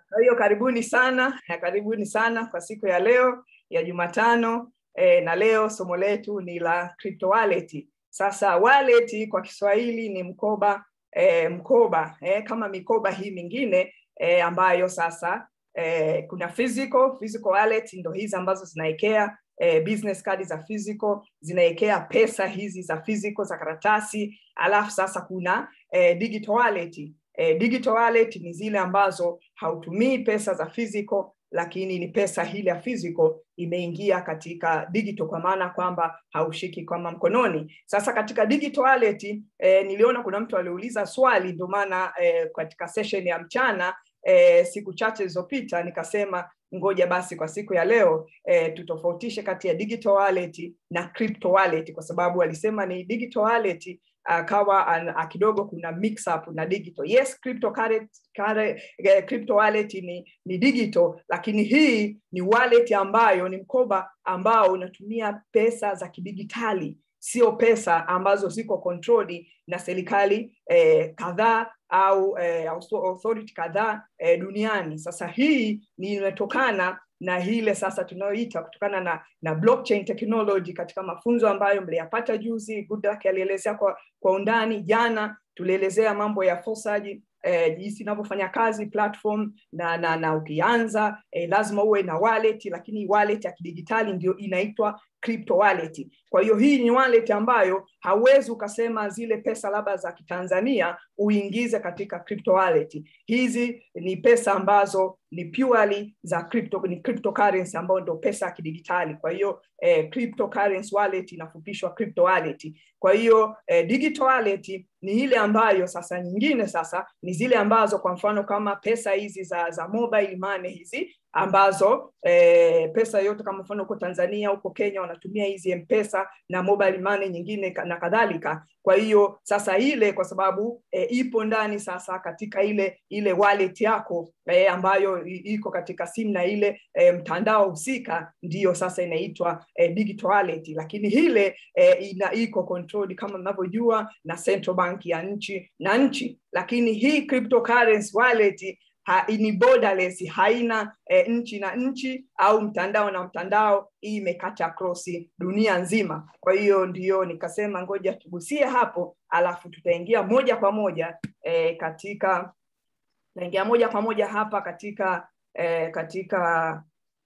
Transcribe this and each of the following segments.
Kwa hiyo karibuni sana, karibuni sana kwa siku ya leo ya Jumatano eh, na leo somo letu ni la crypto wallet. Sasa wallet kwa Kiswahili ni mkoba eh, mkoba eh, kama mikoba hii mingine eh, ambayo sasa eh, kuna physical physical wallet ndo hizi ambazo zinaekea eh, business card za physical zinaekea pesa hizi za physical za karatasi, alafu sasa kuna eh, digital wallet eh, digital wallet ni zile ambazo hautumii pesa za physical lakini ni pesa ile ya physical imeingia katika digital kwa maana kwamba haushiki kama mkononi. Sasa katika digital wallet eh, niliona kuna mtu aliuliza swali, ndio maana eh, katika session ya mchana eh, siku chache zilizopita nikasema ngoja basi kwa siku ya leo eh, tutofautishe kati ya digital wallet na crypto wallet, kwa sababu walisema ni digital wallet akawa uh, kidogo kuna mix up na digital. Yes, crypto current, current, uh, crypto wallet ni, ni digital, lakini hii ni wallet ambayo ni mkoba ambao unatumia pesa za kidigitali, sio pesa ambazo ziko controlled na serikali eh, kadhaa au eh, authority kadhaa eh, duniani. Sasa hii ni inatokana na ile sasa tunayoita kutokana na na blockchain technology katika mafunzo ambayo mliyapata juzi. Goodluck alielezea kwa, kwa undani jana, tulielezea mambo ya forsaji eh, jinsi inavyofanya kazi platform na na, na ukianza eh, lazima uwe na wallet, lakini wallet ya kidigitali ndio inaitwa crypto wallet. Kwa hiyo hii ni wallet ambayo hauwezi ukasema zile pesa labda za kitanzania uingize katika crypto wallet. Hizi ni pesa ambazo ni purely za crypto, ni cryptocurrency ambayo ndio pesa ya kidigitali. Kwa hiyo eh, cryptocurrency wallet inafupishwa crypto wallet. Kwa hiyo eh, digital wallet ni ile ambayo sasa nyingine sasa ni zile ambazo kwa mfano kama pesa hizi za za mobile money hizi ambazo eh, pesa yote kama mfano huko Tanzania huko Kenya wanatumia hizi M-Pesa na mobile money nyingine na kadhalika. Kwa hiyo sasa ile kwa sababu eh, ipo ndani sasa katika ile ile wallet yako eh, ambayo iko katika simu na ile eh, mtandao husika, ndiyo sasa inaitwa eh, digital wallet, lakini ile eh, ina iko controlled kama mnavyojua na central bank ya nchi na nchi, lakini hii cryptocurrency wallet ha, ni borderless, haina e, nchi na nchi au mtandao na mtandao. Hii imekata across dunia nzima. Kwa hiyo ndiyo nikasema ngoja tugusie hapo, alafu tutaingia moja kwa moja e, katika tutaingia moja kwa moja hapa katika e, katika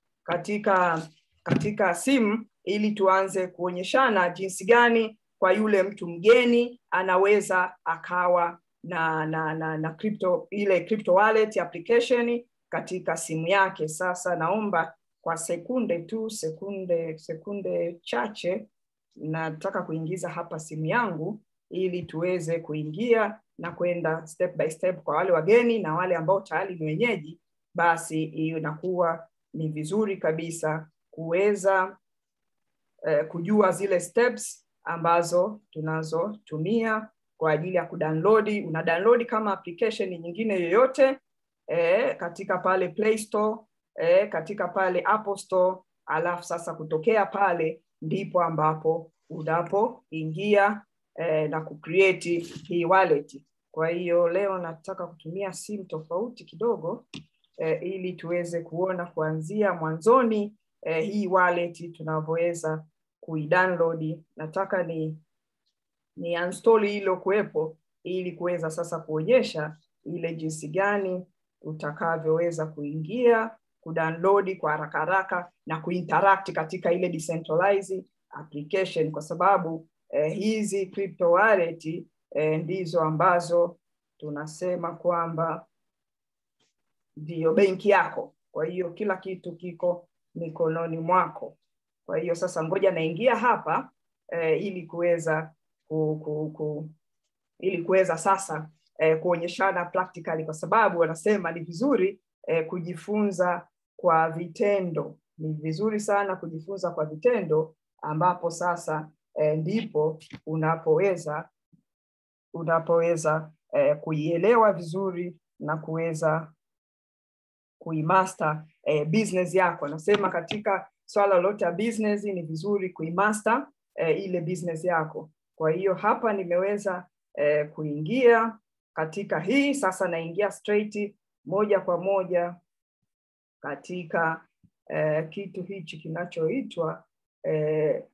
katika katika simu ili tuanze kuonyeshana jinsi gani kwa yule mtu mgeni anaweza akawa na na na, na crypto ile crypto wallet application katika simu yake. Sasa naomba kwa sekunde tu, sekunde sekunde chache, nataka kuingiza hapa simu yangu ili tuweze kuingia na kwenda step by step. Kwa wale wageni na wale ambao tayari ni wenyeji, basi hiyo inakuwa ni vizuri kabisa kuweza eh, kujua zile steps ambazo tunazotumia kwa ajili ya kudownload. Una download kama application nyingine yoyote eh, katika pale Play Store eh, katika pale Apple Store, alafu sasa kutokea pale ndipo ambapo unapoingia eh, na kucreate hii wallet. Kwa hiyo leo nataka kutumia simu tofauti kidogo eh, ili tuweze kuona kuanzia mwanzoni eh, hii wallet tunavyoweza kuidownload. Nataka ni ni uninstall hilo kuwepo ili kuweza sasa kuonyesha ile jinsi gani utakavyoweza kuingia kudownload kwa haraka haraka na kuinteract katika ile decentralized application, kwa sababu eh, hizi crypto wallet eh, ndizo ambazo tunasema kwamba ndiyo benki yako. Kwa hiyo kila kitu kiko mikononi mwako. Kwa hiyo sasa, ngoja naingia hapa eh, ili kuweza ku, ku, ku, ili kuweza sasa eh, kuonyeshana practically, kwa sababu wanasema ni vizuri eh, kujifunza kwa vitendo. Ni vizuri sana kujifunza kwa vitendo, ambapo sasa eh, ndipo unapoweza unapoweza eh, kuielewa vizuri na kuweza kuimaster eh, business yako. Anasema katika swala lolote ya business ni vizuri kuimaster eh, ile business yako. Kwa hiyo hapa nimeweza eh, kuingia katika hii sasa, naingia straight moja kwa moja katika eh, kitu hichi kinachoitwa eh,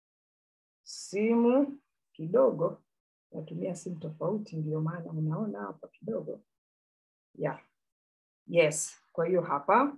simu kidogo natumia simu tofauti ndio maana unaona hapa kidogo yeah. yes kwa hiyo hapa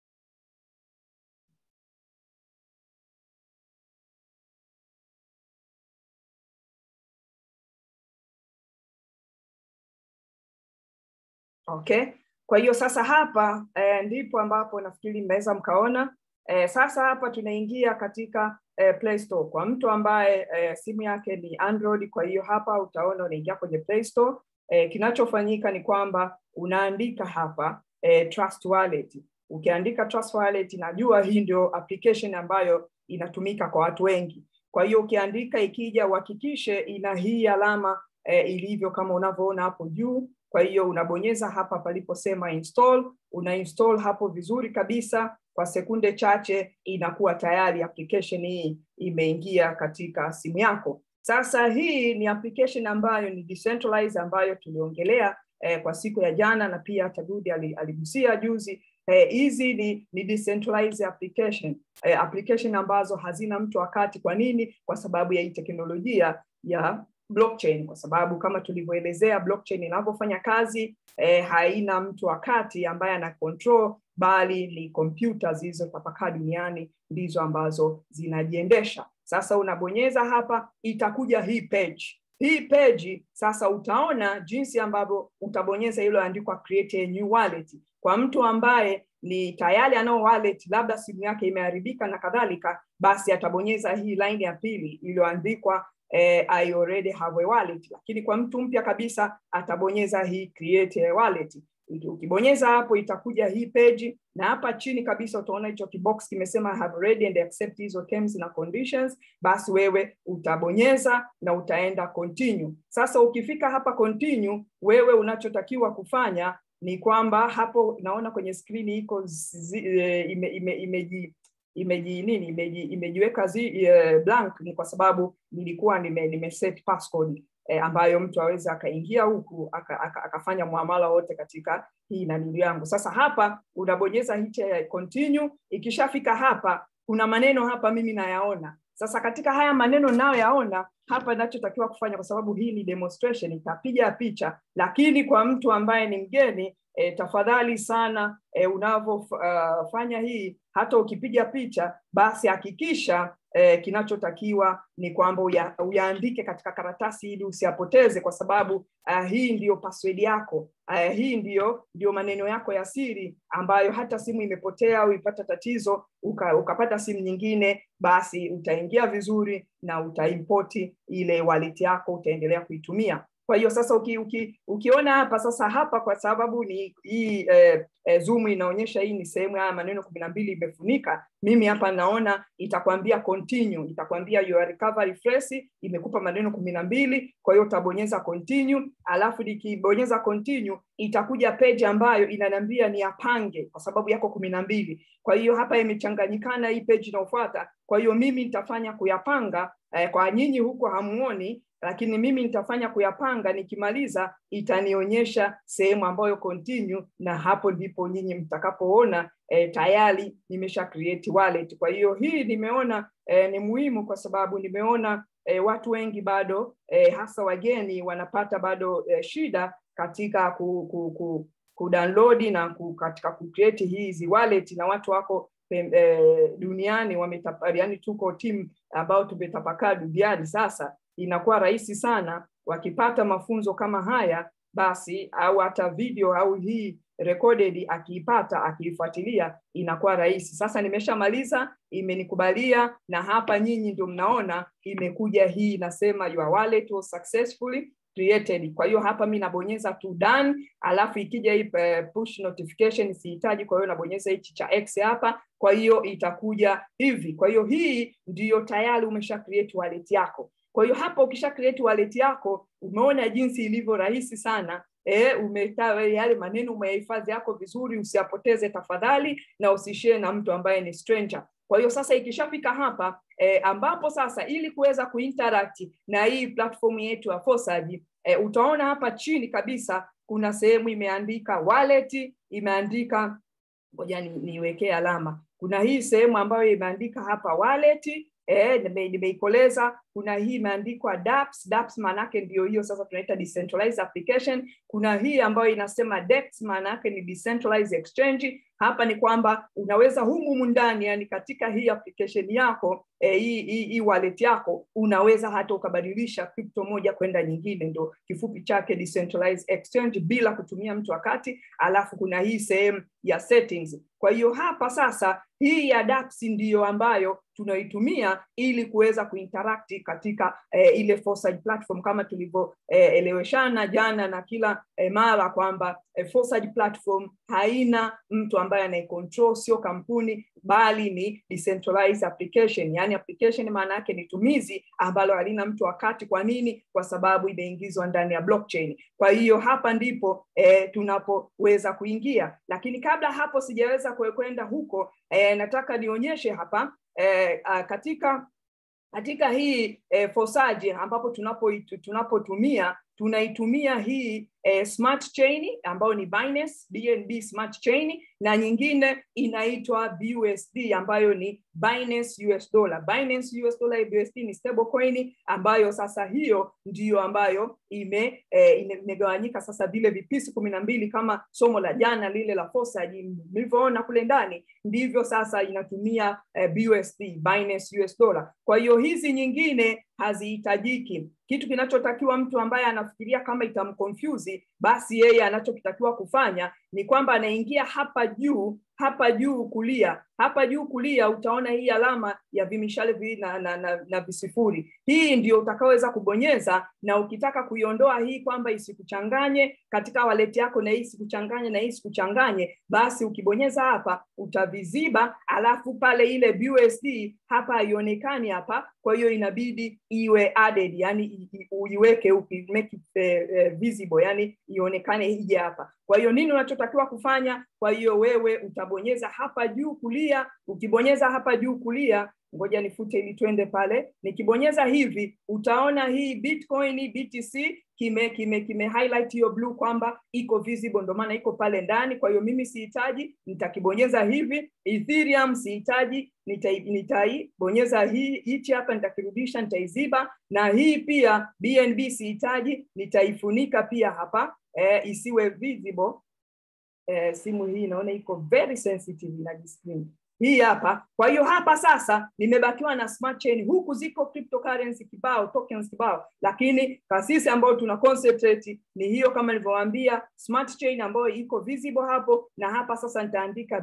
okay kwa hiyo sasa hapa eh, ndipo ambapo nafikiri mnaweza mkaona eh, sasa hapa tunaingia katika eh, Play Store kwa mtu ambaye eh, simu yake ni Android. Kwa hiyo hapa utaona unaingia kwenye Play Store. Eh, kinachofanyika ni kwamba unaandika hapa eh, Trust Wallet. Ukiandika Trust Wallet, najua hii ndio application ambayo inatumika kwa watu wengi. Kwa hiyo ukiandika, ikija uhakikishe ina hii alama eh, ilivyo kama unavyoona hapo juu. Kwa hiyo unabonyeza hapa paliposema install, una install hapo vizuri kabisa kwa sekunde chache inakuwa tayari application hii imeingia katika simu yako. Sasa hii ni application ambayo ni decentralized ambayo tuliongelea eh, kwa siku ya jana na pia Tagudi aligusia juzi. Hizi eh, ni, ni decentralized application eh, application ambazo hazina mtu wakati. Kwa nini? Kwa sababu ya hii teknolojia ya blockchain kwa sababu kama tulivyoelezea blockchain inavyofanya kazi eh, haina mtu wakati ambaye ana control bali ni kompyuta zilizotapakaa duniani ndizo ambazo zinajiendesha. Sasa unabonyeza hapa, itakuja hii page. Hii page sasa utaona jinsi ambavyo utabonyeza iliyoandikwa create a new wallet. Kwa mtu ambaye ni tayari anao wallet, labda simu yake imeharibika na kadhalika, basi atabonyeza hii line ya pili iliyoandikwa eh, I already have a wallet. Lakini kwa mtu mpya kabisa atabonyeza hii create a wallet. Ukibonyeza hapo itakuja hii page, na hapa chini kabisa utaona hicho kibox kimesema have read and accept hizo terms na conditions. Basi wewe utabonyeza na utaenda continue. Sasa ukifika hapa continue, wewe unachotakiwa kufanya ni kwamba hapo naona kwenye skrini iko ime, ime, imeji imeji nini imeji, imejiweka zi, uh, blank ni kwa sababu nilikuwa nime, nime set passcode eh, ambayo mtu aweze akaingia huku aka, aka, akafanya muamala wote katika hii nanili yangu. Sasa hapa unabonyeza hichi ya continue. Ikishafika hapa, kuna maneno hapa mimi nayaona. Sasa katika haya maneno nayoyaona hapa, ninachotakiwa kufanya, kwa sababu hii ni demonstration, itapiga picha, lakini kwa mtu ambaye ni mgeni E, tafadhali sana e, unavyofanya uh, hii hata ukipiga picha basi hakikisha e, kinachotakiwa ni kwamba uya, uyaandike katika karatasi ili usiyapoteze, kwa sababu uh, hii ndiyo password yako uh, hii ndiyo ndiyo maneno yako ya siri ambayo hata simu imepotea au ipata tatizo uka, ukapata simu nyingine, basi utaingia vizuri na utaimpoti ile wallet yako, utaendelea kuitumia. Kwa hiyo sasa uki, uki, ukiona hapa sasa hapa kwa sababu ni hii eh, eh, zoom inaonyesha hii ni sehemu haya maneno kumi na mbili imefunika. Mimi hapa naona itakwambia continue, itakwambia your recovery phrase imekupa maneno kumi na mbili. Kwa hiyo utabonyeza continue, alafu nikibonyeza continue itakuja page ambayo inaniambia ni apange kwa sababu yako kumi na mbili. Kwa hiyo hapa imechanganyikana hii page inayofuata. Kwa hiyo mimi nitafanya kuyapanga eh, kwa nyinyi huko hamuoni lakini mimi nitafanya kuyapanga. Nikimaliza itanionyesha sehemu ambayo continue, na hapo ndipo nyinyi mtakapoona eh, tayari nimesha create wallet. Kwa hiyo hii nimeona eh, ni muhimu kwa sababu nimeona eh, watu wengi bado eh, hasa wageni wanapata bado eh, shida katika ku, ku, ku, ku download na ku, katika ku create hizi wallet na watu wako eh, duniani wametapa, yani tuko timu ambao tumetapakaa duniani sasa inakuwa rahisi sana wakipata mafunzo kama haya basi, au hata video au hii recorded akiipata akiifuatilia inakuwa rahisi. Sasa nimeshamaliza, imenikubalia na hapa nyinyi ndio mnaona imekuja hii inasema your wallet was successfully created. Kwa hiyo hapa mi nabonyeza tu done, alafu ikija hii push notification sihitaji, kwa hiyo nabonyeza hichi cha X hapa, kwa hiyo itakuja hivi. Kwa hiyo hii ndiyo tayari umesha create wallet yako. Kwa hiyo hapa ukisha create wallet yako, umeona jinsi ilivyo rahisi sana. E, umetawa yale maneno umeyahifadhi yako vizuri, usiyapoteze tafadhali, na usishare na mtu ambaye ni stranger. Kwa hiyo sasa ikishafika hapa e, ambapo sasa ili kuweza kuinteract na hii platform yetu ya Fosaji e, utaona hapa chini kabisa kuna sehemu imeandika wallet, imeandika ngoja niwekee ni alama kuna hii sehemu ambayo imeandika hapa wallet eh, nimeikoleza kuna hii imeandikwa dApps. dApps maanake ndio hiyo sasa tunaita decentralized application. Kuna hii ambayo inasema DEX, maana yake ni decentralized exchange. Hapa ni kwamba unaweza humu ndani, yani katika hii application yako eh, hii, hii, hii wallet yako unaweza hata ukabadilisha crypto moja kwenda nyingine, ndo kifupi chake decentralized exchange, bila kutumia mtu wakati. Alafu kuna hii sehemu ya settings. Kwa hiyo hapa sasa hii ya dApps ndiyo ambayo tunaitumia ili kuweza kuinteract katika eh, ile Forsage platform kama tulivyoeleweshana eh, jana na kila eh, mara kwamba eh, Forsage platform haina mtu ambaye anaicontrol, sio kampuni bali ni decentralized application. Yani application maana yake ni tumizi ambalo halina mtu wakati. Kwa nini? Kwa sababu imeingizwa ndani ya blockchain. Kwa hiyo hapa ndipo eh, tunapoweza kuingia, lakini kabla hapo sijaweza kwenda huko eh, nataka nionyeshe hapa eh, katika katika hii eh, Forsage ambapo tunapo tunapotumia tunaitumia hii eh, smart chain ambayo ni Binance BNB smart chain na nyingine inaitwa BUSD ambayo ni Binance US dollar. Binance US dollar BUSD ni stable coin ambayo sasa hiyo ndiyo ambayo ime eh, imegawanyika sasa vile vipisi kumi na mbili kama somo la jana lile la Forsage mlivyoona kule ndani, ndivyo sasa inatumia eh, BUSD Binance US dollar. Kwa hiyo hizi nyingine hazihitajiki. Kitu kinachotakiwa mtu ambaye anafikiria kama itamconfuse, basi yeye anachokitakiwa kufanya ni kwamba anaingia hapa juu hapa juu kulia, hapa juu kulia utaona hii alama ya vimishale viwili na, na, na, na visifuri. Hii ndio utakaoweza kubonyeza, na ukitaka kuiondoa hii kwamba isikuchanganye katika wallet yako, na hii isikuchanganye na hii isikuchanganye, basi ukibonyeza hapa utaviziba, alafu pale ile BUSD hapa haionekani hapa, kwa hiyo inabidi iwe added, yani uiweke upi, make it uh, uh, visible, yani ionekane ije hapa. Kwa hiyo nini unachotakiwa kufanya? Kwa hiyo wewe utabonyeza hapa juu kulia. Ukibonyeza hapa juu kulia, ngoja nifute ili twende pale. Nikibonyeza hivi, utaona hii Bitcoin BTC kime kime kime highlight hiyo blue kwamba iko visible, ndio maana iko pale ndani. Kwa hiyo mimi sihitaji, nitakibonyeza hivi. Ethereum sihitaji, nitaibonyeza hii hichi hapa, nitakirudisha, nitaiziba. Na hii pia BNB sihitaji, nitaifunika pia hapa eh, isiwe visible. Eh, simu hii naona iko very sensitive na screen hii hapa. Kwa hiyo hapa sasa nimebakiwa na smart chain, huku ziko cryptocurrency kibao, tokens kibao, lakini kasisi ambayo tuna concentrate ni hiyo, kama nilivyowaambia, smart chain ambayo iko visible hapo, na hapa sasa nitaandika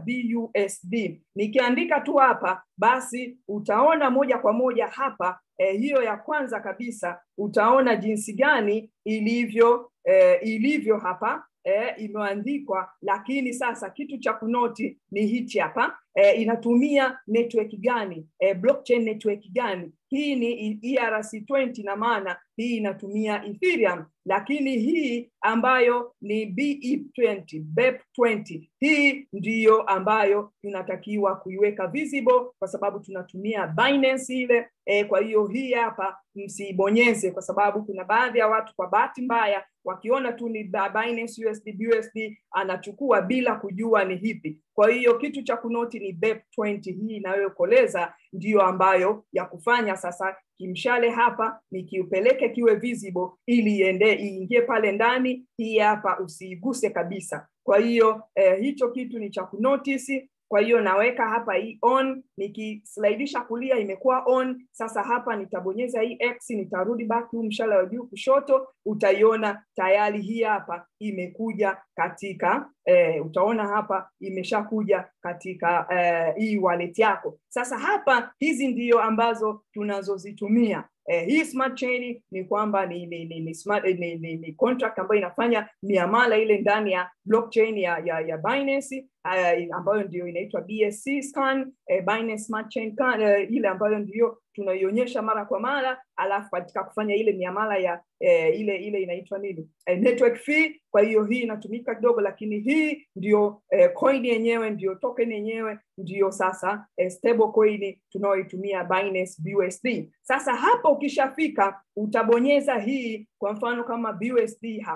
BUSD. Nikiandika tu hapa, basi utaona moja kwa moja hapa eh, hiyo ya kwanza kabisa utaona jinsi gani ilivyo eh, ilivyo hapa eh, imeandikwa, lakini sasa kitu cha kunoti ni hichi hapa eh, inatumia network gani eh, blockchain network gani? Hii ni ERC20 na maana hii inatumia Ethereum, lakini hii ambayo ni BEP20, BEP20 hii ndiyo ambayo tunatakiwa kuiweka visible kwa sababu tunatumia Binance ile eh, kwa hiyo hii hapa msibonyeze, kwa sababu kuna baadhi ya watu kwa bahati mbaya wakiona tu ni Binance USD BUSD anachukua bila kujua ni hipi. Kwa hiyo kitu cha kunoti ni BEP20 hii inayokoleza ndiyo ambayo ya kufanya sasa kimshale hapa nikiupeleke kiwe visible ili iende iingie pale ndani. Hii hapa usiiguse kabisa. Kwa hiyo eh, hicho kitu ni cha kunotice. Kwa hiyo naweka hapa hii on, nikislidisha kulia imekuwa on. Sasa hapa nitabonyeza hii X, nitarudi back huu mshale wa juu kushoto, utaiona tayari hii hapa imekuja katika eh, utaona hapa imeshakuja katika eh, hii wallet yako. Sasa hapa hizi ndiyo ambazo tunazozitumia. Eh, hii smart chain ni kwamba ni ni, ni, ni, smart, ni, ni, ni contract ambayo inafanya miamala ile ndani ya blockchain ya ya, ya Binance uh, ambayo ndio inaitwa BSC scan eh, Binance Smart Chain uh, ile ambayo ndio tunaionyesha mara kwa mara, alafu katika kufanya ile miamala ya eh, ile ile inaitwa nini eh, network fee. Kwa hiyo hii inatumika kidogo, lakini hii ndio eh, coin yenyewe ndio token yenyewe ndio sasa eh, stable coin tunaoitumia Binance BUSD. Sasa hapa ukishafika utabonyeza hii, kwa mfano kama BUSD hapa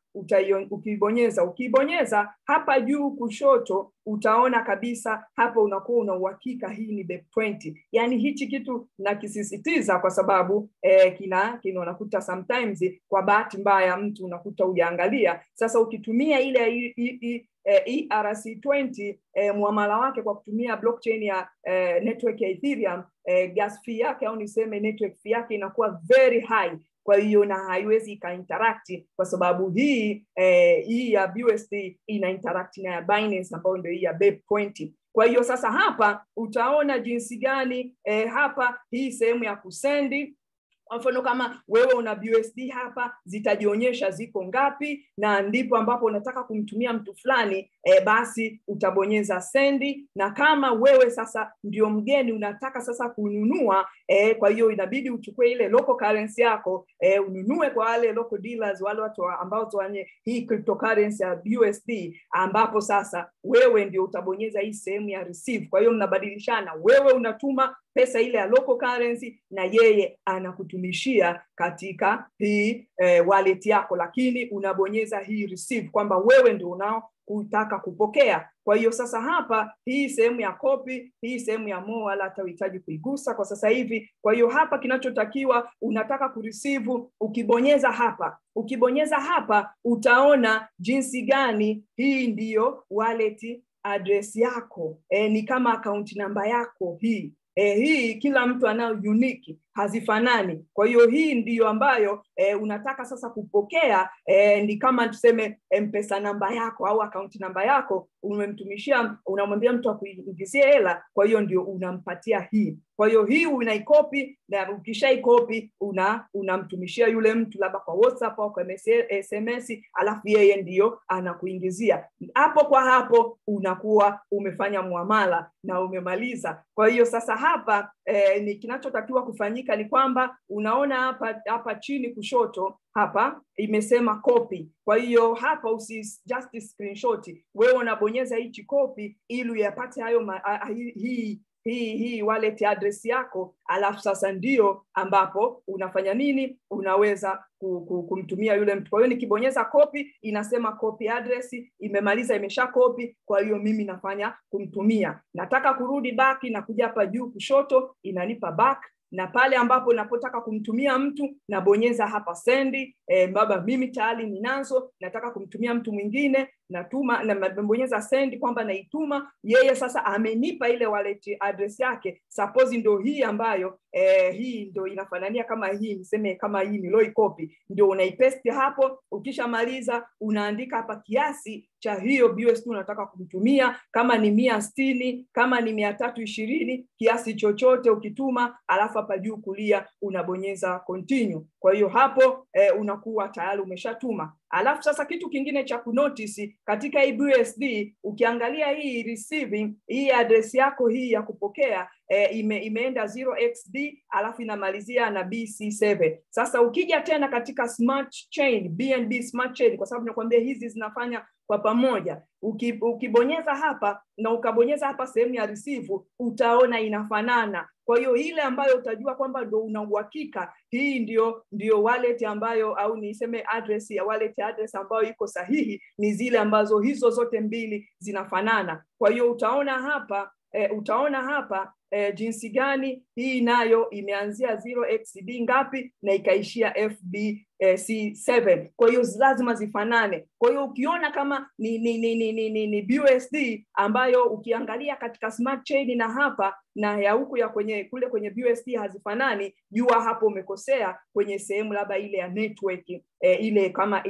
utaion, ukibonyeza ukibonyeza hapa juu kushoto utaona kabisa hapa unakuwa una uhakika hii ni BEP20. Yani hichi kitu nakisisitiza kwa sababu eh, kina kina unakuta sometimes kwa bahati mbaya mtu unakuta ujaangalia. Sasa ukitumia ile i, i, i, eh, ERC20 eh, muamala wake kwa kutumia blockchain ya eh, network ya Ethereum eh, gas fee yake au niseme network fee yake inakuwa very high kwa hiyo na haiwezi ikainteract kwa sababu hii eh, hii ya BUSD ina interact na ya Binance ambayo ndio hii ya BEP20. Kwa hiyo sasa hapa utaona jinsi gani eh, hapa hii sehemu ya kusendi kwa mfano kama wewe una BUSD hapa zitajionyesha ziko ngapi, na ndipo ambapo unataka kumtumia mtu fulani e, basi utabonyeza sendi, na kama wewe sasa ndio mgeni unataka sasa kununua e, kwa hiyo inabidi uchukue ile local currency yako e, ununue kwa wale local dealers, wale watu ambao wenye hii cryptocurrency ya BUSD, ambapo sasa wewe ndio utabonyeza hii sehemu ya receive. Kwa hiyo mnabadilishana, wewe unatuma pesa ile ya local currency na yeye anakutumishia katika hii eh, wallet yako, lakini unabonyeza hii receive kwamba wewe ndio unao kutaka kupokea. Kwa hiyo sasa hapa hii sehemu ya copy, hii sehemu ya more wala hata uhitaji kuigusa kwa sasa hivi. Kwa hiyo hapa kinachotakiwa unataka kureceive, ukibonyeza hapa, ukibonyeza hapa utaona jinsi gani hii ndiyo wallet address yako. E, ni kama account namba yako hii eh, hii kila mtu anayo unique hazifanani. Kwa hiyo hii ndiyo ambayo eh, unataka sasa kupokea eh, ni kama tuseme mpesa namba yako au akaunti namba yako umemtumishia, unamwambia mtu akuingizie hela, kwa hiyo ndio unampatia hii. Kwa hiyo hii unaikopi na ukishaikopi una unamtumishia yule mtu labda kwa WhatsApp au kwa SMS, alafu yeye ndiyo anakuingizia hapo kwa hapo, unakuwa umefanya muamala na umemaliza. Kwa hiyo sasa hapa eh, ni kinachotakiwa kufanyika ni kwamba unaona hapa hapa chini kushoto hapa imesema copy. Kwa hiyo hapa usi just screenshot, wewe unabonyeza hichi copy ili uyapate hayo ma, a, hii, hii hii hii wallet address yako, alafu sasa ndio ambapo unafanya nini, unaweza kumtumia yule mtu. Kwa hiyo nikibonyeza copy inasema copy address, imemaliza imesha copy. Kwa hiyo mimi nafanya kumtumia, nataka kurudi back, na kuja hapa juu kushoto inanipa back na pale ambapo napotaka kumtumia mtu nabonyeza hapa sendi. E, baba mimi tayari ninazo, nataka kumtumia mtu mwingine, natuma nabonyeza sendi kwamba naituma yeye. Sasa amenipa ile wallet address yake, suppose ndio hii ambayo e, hii ndio inafanania kama hii, niseme kama hii niloi copy, ndio unaipaste hapo. Ukishamaliza unaandika hapa kiasi cha hiyo BUSD unataka kumtumia, kama ni mia sitini, kama ni mia tatu ishirini, kiasi chochote ukituma, alafu hapa juu kulia unabonyeza continue. Kwa hiyo hapo eh, unakuwa tayari umeshatuma. Alafu sasa kitu kingine cha kunotice katika hii BUSD, ukiangalia hii receiving, hii address yako hii ya kupokea eh, ime, imeenda 0xd alafu inamalizia na BC7. Sasa ukija tena katika smart chain, BNB smart chain, kwa sababu nakwambia hizi zinafanya kwa pamoja. Uki, ukibonyeza hapa na ukabonyeza hapa sehemu ya receive, utaona inafanana. Kwa hiyo ile ambayo utajua kwamba ndo una uhakika hii ndio ndio wallet ambayo au niseme address ya wallet address ambayo iko sahihi ni zile ambazo hizo zote mbili zinafanana. Kwa hiyo utaona hapa e, utaona hapa e, jinsi gani hii nayo imeanzia 0xd ngapi na ikaishia FB eh, C7. Kwa hiyo lazima zifanane. Kwa hiyo ukiona kama ni ni, ni, ni, ni, ni, ni BUSD ambayo ukiangalia katika smart chain na hapa na ya huku ya kwenye kule kwenye BUSD hazifanani, jua hapo umekosea kwenye sehemu labda ile ya network eh, ile kama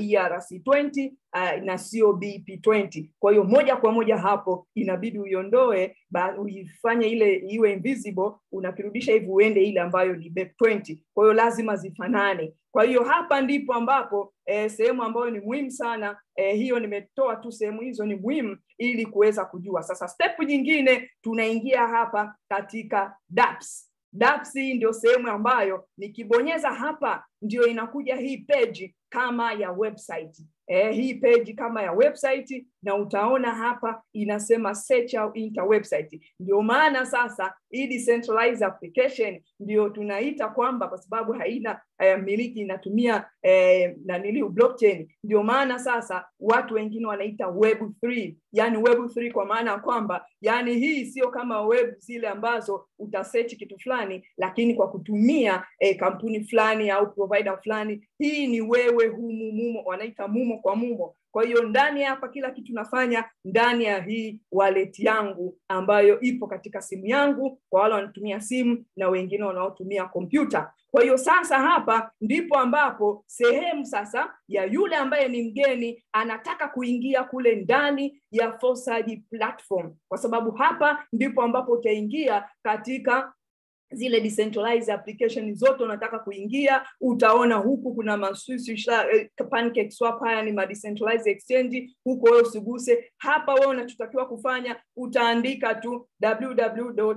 ERC20 uh, na sio BP20. Kwa hiyo moja kwa moja hapo inabidi uiondoe, uifanye ile iwe invisible, unakirudisha hivi uende ile ambayo ni BP20. Kwa hiyo lazima zifanane. Kwa hiyo hapa ndipo ambapo eh, sehemu ambayo ni muhimu sana eh, hiyo nimetoa tu sehemu hizo ni muhimu ili kuweza kujua. Sasa step nyingine tunaingia hapa katika dApps. dApps ndio sehemu ambayo nikibonyeza hapa ndio inakuja hii page kama ya website eh, hii page kama ya website na utaona hapa inasema search au enter website ndio maana sasa hii decentralized application ndio tunaita kwamba kwa sababu haina eh, miliki inatumia eh, naniliu blockchain ndio maana sasa watu wengine wanaita web 3 yani web 3 kwa maana ya kwamba yani hii sio kama web zile ambazo utasearch kitu fulani lakini kwa kutumia eh, kampuni fulani au provider fulani hii ni wewe humu mumo wanaita mumo kwa mumo kwa hiyo ndani hapa kila kitu nafanya ndani ya hii wallet yangu ambayo ipo katika simu yangu kwa wale wanatumia simu na wengine wanaotumia kompyuta kwa hiyo sasa hapa ndipo ambapo sehemu sasa ya yule ambaye ni mgeni anataka kuingia kule ndani ya Fosaji platform kwa sababu hapa ndipo ambapo utaingia katika zile decentralized application zote unataka kuingia utaona huku kuna maswisi eh, pancake swap haya ni ma decentralized exchange huko wewe usiguse hapa wewe unachotakiwa kufanya utaandika tu www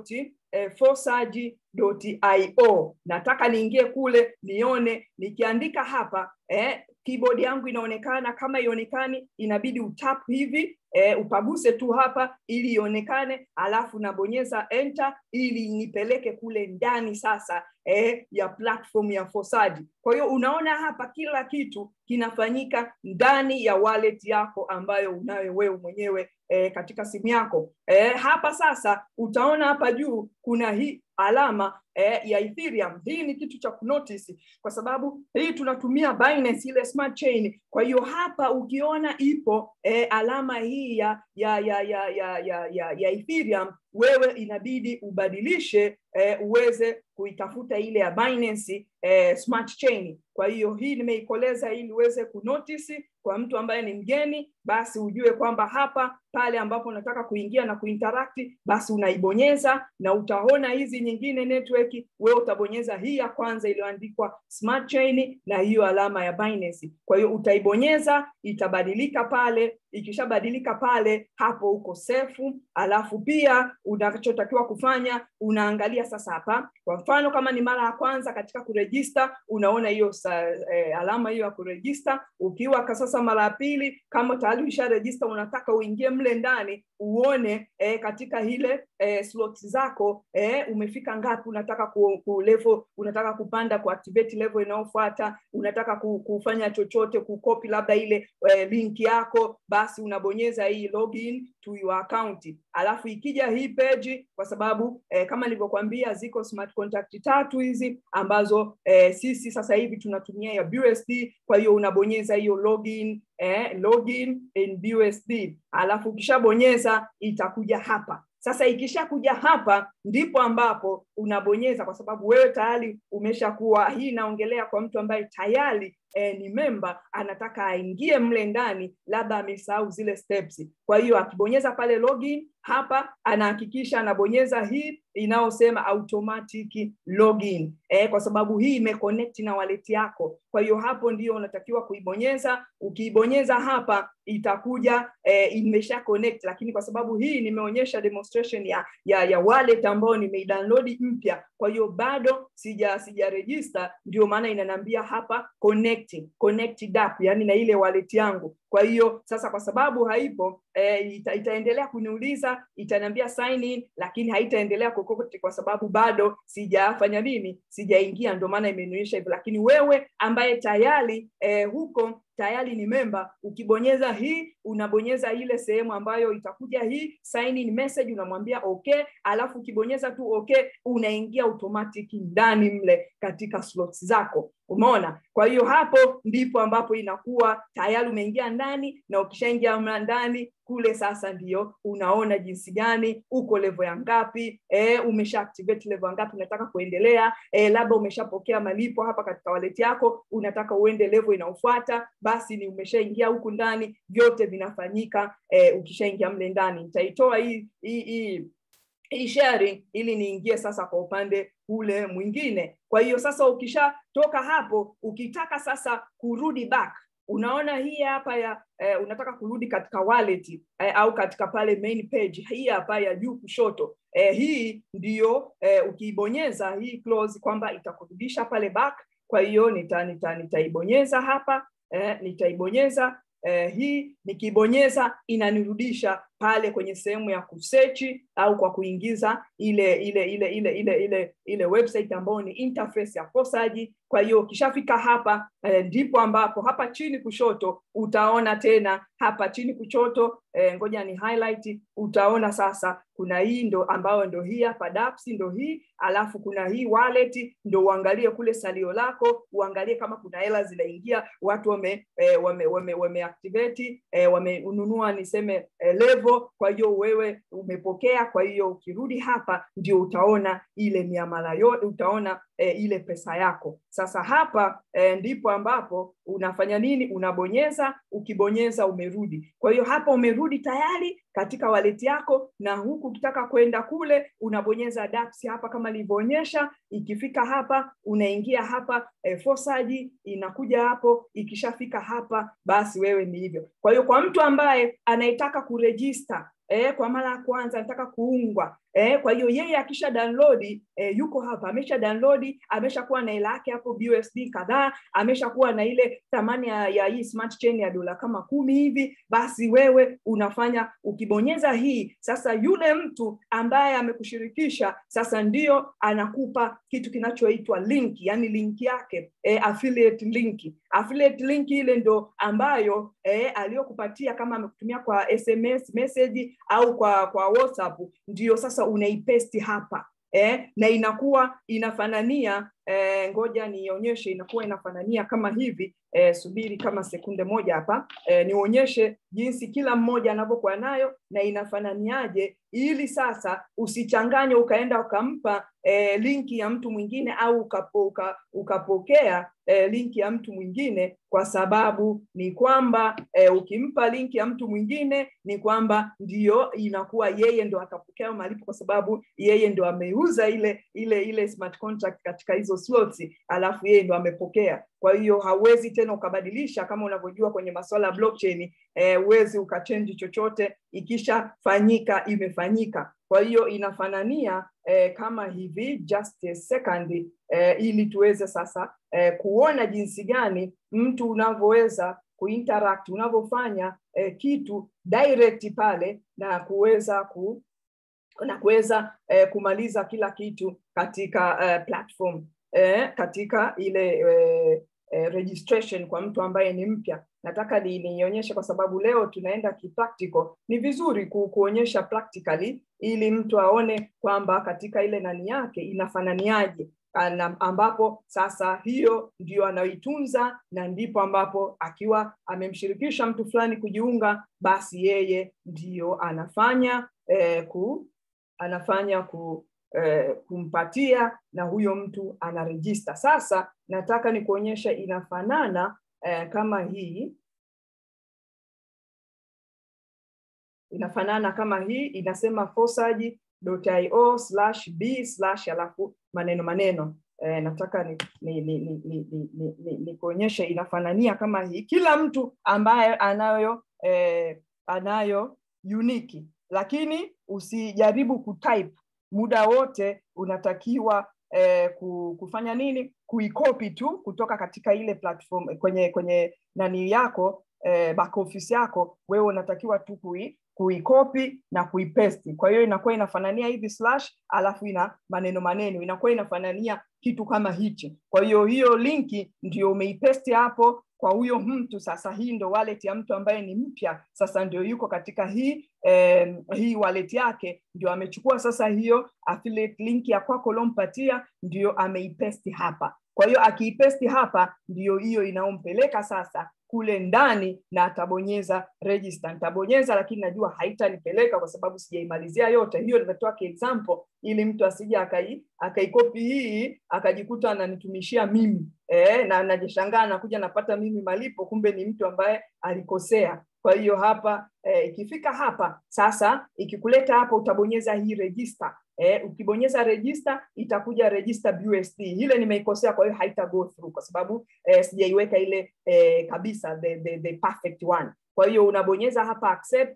fosaji.io nataka niingie kule nione nikiandika hapa eh, keyboard yangu inaonekana kama ionekani inabidi utap hivi eh, upaguse tu hapa ili ionekane alafu nabonyeza enter ili nipeleke kule ndani sasa eh, ya platform ya fosaji kwa hiyo unaona hapa kila kitu kinafanyika ndani ya wallet yako ambayo unayo wewe mwenyewe eh, katika simu yako eh, hapa sasa utaona hapa juu kuna hii alama eh, ya Ethereum. Hii ni kitu cha kunotice kwa sababu hii tunatumia Binance ile smart chain. Kwa hiyo hapa ukiona ipo eh, alama hii ya ya ya ya ya ya, ya, ya Ethereum wewe inabidi ubadilishe eh, uweze kuitafuta ile ya Binance eh, smart chain. Kwa hiyo hii nimeikoleza ili uweze kunotice kwa mtu ambaye ni mgeni, basi ujue kwamba hapa pale ambapo unataka kuingia na kuinteract, basi unaibonyeza na utaona hizi nyingine network, wewe utabonyeza hii ya kwanza iliyoandikwa smart chain na hiyo alama ya Binance. Kwa hiyo utaibonyeza, itabadilika pale. Ikishabadilika pale, hapo uko safe. Alafu pia unachotakiwa kufanya unaangalia sasa hapa, kwa mfano kama ni mara ya kwanza katika kurejista, unaona hiyo eh, alama hiyo ya kurejista. Ukiwa sasa mara ya pili, kama tayari usharejista, unataka uingie mle ndani uone eh, katika ile eh, slots zako eh, umefika ngapi, unataka ku, ku level, unataka kupanda ku activate level inayofuata, unataka ku, kufanya chochote kukopi labda ile eh, link yako, basi unabonyeza hii login to your account. Alafu ikija hii page, kwa sababu eh, kama nilivyokuambia ziko smart contract tatu hizi ambazo eh, sisi sasa hivi tunatumia ya BUSD. Kwa hiyo unabonyeza hiyo login eh, login in BUSD, alafu ukishabonyeza itakuja hapa. Sasa ikishakuja hapa ndipo ambapo unabonyeza, kwa sababu wewe tayari umeshakuwa. Hii inaongelea kwa mtu ambaye tayari eh, ni memba anataka aingie mle ndani, labda amesahau zile steps. Kwa hiyo akibonyeza pale login hapa, anahakikisha anabonyeza hii inayosema automatic login eh, kwa sababu hii imeconnect na wallet yako. Kwa hiyo hapo ndio unatakiwa kuibonyeza. Ukiibonyeza hapa itakuja eh, imesha connect, lakini kwa sababu hii nimeonyesha demonstration ya ya, ya wallet ambayo nimeidownload mpya, kwa hiyo bado sija sija register, ndio maana inaniambia hapa connect connected app, yani na ile wallet yangu. Kwa hiyo sasa, kwa sababu haipo eh, ita, itaendelea kuniuliza, itaniambia sign in, lakini haitaendelea kokote kwa sababu bado sijafanya nini, sijaingia, ndio maana imenionyesha hivyo. Lakini wewe ambaye tayari eh, huko tayari ni memba, ukibonyeza hii unabonyeza ile sehemu ambayo itakuja hii sign in message, unamwambia okay, alafu ukibonyeza tu okay, unaingia automatic ndani mle katika slots zako. Umeona? Kwa hiyo hapo ndipo ambapo inakuwa tayari umeingia ndani, na ukishaingia ndani kule sasa ndio unaona jinsi gani uko level ya ngapi, e, umesha activate level ya ngapi, unataka kuendelea e, labda umeshapokea malipo hapa katika wallet yako, unataka uende level inayofuata, basi ni umeshaingia huku ndani, vyote vinafanyika e, ukishaingia mle ndani. Nitaitoa hii hii hii hii sharing ili niingie sasa kwa upande ule mwingine. Kwa hiyo sasa ukishatoka hapo, ukitaka sasa kurudi back unaona hii hapa ya eh, unataka kurudi katika wallet eh, au katika pale main page hii hapa ya juu kushoto eh, hii ndiyo eh, ukiibonyeza hii close kwamba itakurudisha pale back kwa hiyo nita, nita, nitaibonyeza hapa eh, nitaibonyeza eh, hii nikibonyeza inanirudisha pale kwenye sehemu ya kusechi au kwa kuingiza ile ile ile ile ile ile ile website ambayo ni interface ya Fosaji. Kwa hiyo ukishafika hapa eh, ndipo ambapo hapa chini kushoto utaona tena hapa chini kushoto eh, ngoja ni highlight, utaona sasa kuna hii ndo ambayo ndo hii hapa DApps ndo hii, alafu kuna hii wallet, ndo uangalie kule salio lako, uangalie kama kuna hela zinaingia, watu wame eh, wame wame, wame activate eh, wamenunua niseme eh, level. Kwa hiyo wewe umepokea, kwa hiyo ukirudi hapa ndio utaona ile miamala yote, utaona eh, ile pesa yako. Sasa hapa eh, ndipo ambapo unafanya nini? Unabonyeza, ukibonyeza umerudi. Kwa hiyo hapa umerudi tayari katika wallet yako, na huku ukitaka kwenda kule unabonyeza DApps hapa kama nilivyoonyesha. Ikifika hapa unaingia hapa e, Fosaji inakuja hapo. Ikishafika hapa basi wewe ni hivyo. Kwa hiyo kwa mtu ambaye anayetaka kurejista eh, kwa mara ya kwanza anataka kuungwa eh, kwa hiyo yeye akisha download eh, yuko hapa amesha download ameshakuwa na hela yake hapo BUSD kadhaa ameshakuwa na ile thamani ya, ya hii smart chain ya dola kama kumi hivi basi wewe unafanya ukibonyeza hii sasa yule mtu ambaye amekushirikisha sasa ndio anakupa kitu kinachoitwa link yani link yake eh, affiliate link affiliate link ile ndo ambayo eh, aliyokupatia kama amekutumia kwa SMS message au kwa kwa WhatsApp ndio sasa unaipesti hapa eh, na inakuwa inafanania eh, ngoja nionyeshe inakuwa inafanania kama hivi eh, subiri kama sekunde moja hapa eh, nionyeshe jinsi kila mmoja anavyokuwa nayo na inafananiaje ili sasa usichanganye ukaenda ukampa eh, linki ya mtu mwingine au ukapo, uka, ukapokea eh, linki ya mtu mwingine kwa sababu ni kwamba eh, ukimpa linki ya mtu mwingine ni kwamba ndiyo inakuwa yeye ndo atapokea malipo kwa sababu yeye ndo ameuza ile ile ile smart contract katika hizo slots alafu yeye ndo amepokea kwa hiyo hauwezi tena ukabadilisha kama unavyojua kwenye masuala ya blockchain eh, uwezi ukachange chochote ikishafanyika imefanyika kwa hiyo inafanania eh, kama hivi just a second eh, ili tuweze sasa eh, kuona jinsi gani mtu unavyoweza kuinteract unavyofanya eh, kitu direct pale na kuweza ku na kuweza eh, kumaliza kila kitu katika eh, platform eh, katika ile eh, eh, registration kwa mtu ambaye ni mpya nataka nionyeshe kwa sababu leo tunaenda kipractical ni vizuri ku, kuonyesha practically ili mtu aone kwamba katika ile nani yake inafananiaje ambapo sasa hiyo ndio anaoitunza na ndipo ambapo akiwa amemshirikisha mtu fulani kujiunga basi yeye ndiyo anafanya eh, ku anafanya ku eh, kumpatia na huyo mtu anarejista sasa nataka ni kuonyesha inafanana eh, kama hii inafanana kama hii inasema fosaji.io slash b slash alafu maneno maneno eh, nataka ni, ni, ni, ni, ni, ni, ni, ni, ni kuonyesha inafanania kama hii kila mtu ambaye anayo eh, anayo uniki lakini usijaribu kutype muda wote unatakiwa eh, kufanya nini kuikopi tu kutoka katika ile platform kwenye kwenye nani yako eh, back office yako wewe unatakiwa tu kui kuikopi na kuipesti kwa hiyo inakuwa inafanania hivi slash alafu ina maneno maneno inakuwa inafanania kitu kama hichi kwa hiyo hiyo linki ndio umeipesti hapo kwa huyo mtu sasa hii ndo wallet ya mtu ambaye ni mpya sasa ndio yuko katika hii eh, hii wallet yake ndio amechukua sasa hiyo affiliate link ya kwako uliompatia ndio ameipesti hapa kwa hiyo akiipesti hapa ndio hiyo inaompeleka sasa kule ndani na atabonyeza register nitabonyeza lakini najua haitanipeleka kwa sababu sijaimalizia yote hiyo nimetoa example ili mtu asije akai akaikopi hii akajikuta ananitumishia mimi e, na najishangaa nakuja napata mimi malipo kumbe ni mtu ambaye alikosea kwa hiyo hapa e, ikifika hapa sasa ikikuleta hapa utabonyeza hii register eh, ukibonyeza register itakuja register BUSD. Ile nimeikosea, kwa hiyo haita go through kwa sababu eh, sijaiweka ile eh, kabisa the, the, the perfect one. Kwa hiyo unabonyeza hapa accept,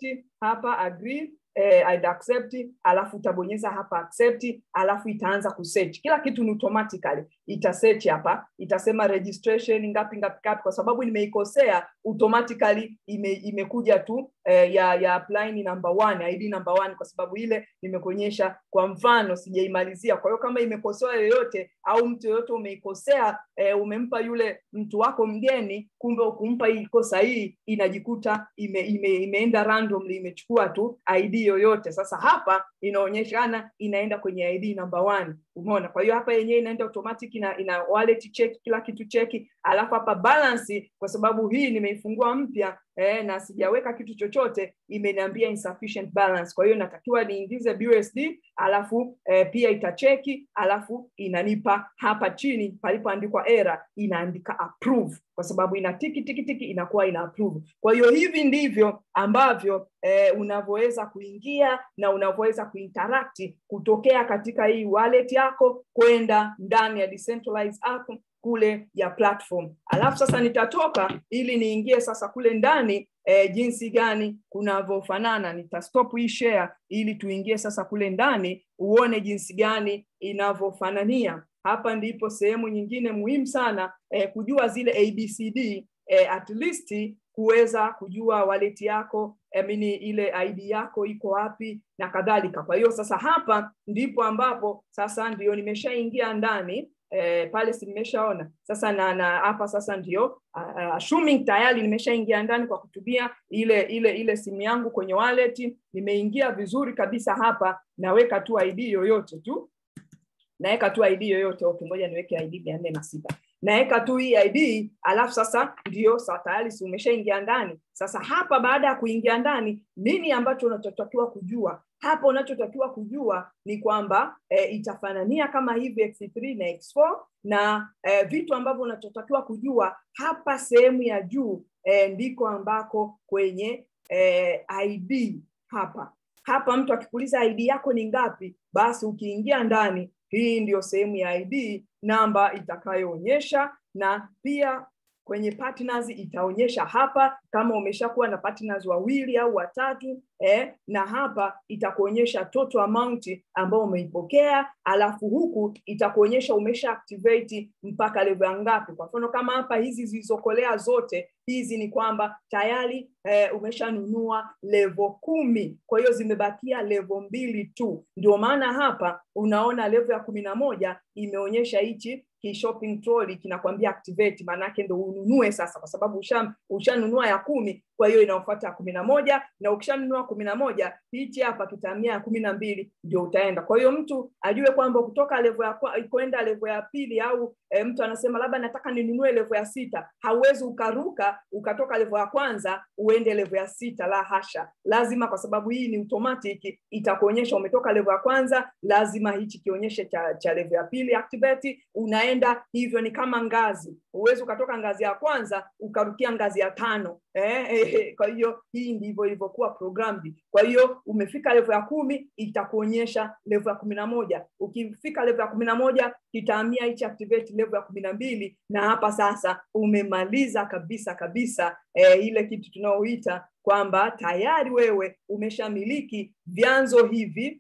hapa agree eh, I'd accept alafu utabonyeza hapa accept alafu itaanza kusearch kila kitu ni automatically itasearch hapa itasema registration ngapi ngapi ngapi kwa sababu nimeikosea automatically ime, imekuja tu eh, ya ya apply ni number one ID number one kwa sababu ile nimekuonyesha kwa mfano sijaimalizia kwa hiyo kama imekosewa yoyote au mtu yoyote umeikosea eh, umempa yule mtu wako mgeni kumbe ukumpa iko sahihi inajikuta ime, ime, imeenda randomly imechukua tu ID yoyote sasa hapa inaonyeshana inaenda kwenye ID number one umeona kwa hiyo hapa yenyewe inaenda automatic ina, ina wallet check kila kitu cheki alafu hapa balance kwa sababu hii nimeifungua mpya eh, na sijaweka kitu chochote imeniambia insufficient balance kwa hiyo natakiwa niingize BUSD alafu eh, pia itacheki alafu inanipa hapa chini palipoandikwa error inaandika approve kwa sababu ina tiki tiki tiki inakuwa ina approve kwa hiyo hivi ndivyo ambavyo eh, unavyoweza kuingia na unavyoweza kuinteract kutokea katika hii wallet yako kwenda ndani ya decentralized app kule ya platform alafu sasa nitatoka ili niingie sasa kule ndani eh, jinsi gani kunavyofanana nitastop hii share ili tuingie sasa kule ndani uone jinsi gani inavyofanania hapa ndipo sehemu nyingine muhimu sana eh, kujua zile abcd eh, at least kuweza kujua wallet yako amini ile ID yako iko wapi na kadhalika. Kwa hiyo sasa hapa ndipo ambapo sasa ndio nimeshaingia ndani eh, pale si nimeshaona sasa na na hapa sasa ndio uh, assuming tayari nimeshaingia ndani kwa kutumia ile ile ile simu yangu kwenye wallet, nimeingia vizuri kabisa hapa, naweka tu ID yoyote tu naweka tu ID yoyote. Okay, ngoja niweke ID mia nne na sita naweka tu hii ID alafu sasa ndio sa tayari si umeshaingia ndani. Sasa hapa baada ya kuingia ndani, nini ambacho unachotakiwa kujua hapa? Unachotakiwa kujua ni kwamba e, itafanania kama hivi X3 na X4 na e, vitu ambavyo unachotakiwa kujua hapa sehemu ya juu e, ndiko ambako kwenye e, ID hapa hapa, mtu akikuuliza ID yako ni ngapi, basi ukiingia ndani hii ndiyo sehemu ya ID namba itakayoonyesha, na pia kwenye partners itaonyesha hapa kama umeshakuwa na partners wawili au watatu eh, na hapa itakuonyesha total amount ambayo umeipokea, alafu huku itakuonyesha umesha activate mpaka level ngapi. Kwa mfano kama hapa hizi zilizokolea zote hizi ni kwamba tayari eh, umeshanunua level kumi, kwa hiyo zimebakia level mbili tu. Ndio maana hapa unaona level ya kumi na moja imeonyesha hichi shopping trolley kinakwambia activate, maanake ndo ununue sasa, kwa sababu ushanunua usha ya kumi, kwa hiyo inaofuata ya kumi na moja na ukishanunua kumi na moja hichi hapa kitahamia ya kumi na mbili ndio utaenda. Kwa hiyo mtu ajue kwamba kutoka level ya kwenda level ya pili au e, mtu anasema labda nataka ninunue level ya sita, hauwezi ukaruka ukatoka level ya kwanza uende level ya sita, la hasha, lazima kwa sababu hii ni automatic, itakuonyesha umetoka level ya kwanza, lazima hichi kionyeshe cha, cha level ya pili activate, unaenda hivyo, ni kama ngazi, huwezi ukatoka ngazi ya kwanza ukarukia ngazi ya tano eh, eh, kwa hiyo hii ndivyo ilivyokuwa programmed. Kwa hiyo umefika level ya kumi itakuonyesha level ya kumi na moja ukifika level ya kumi na moja kitahamia hichi activate level ya kumi na mbili na hapa sasa umemaliza kabisa kabisa eh, ile kitu tunaoita kwamba tayari wewe umeshamiliki vyanzo hivi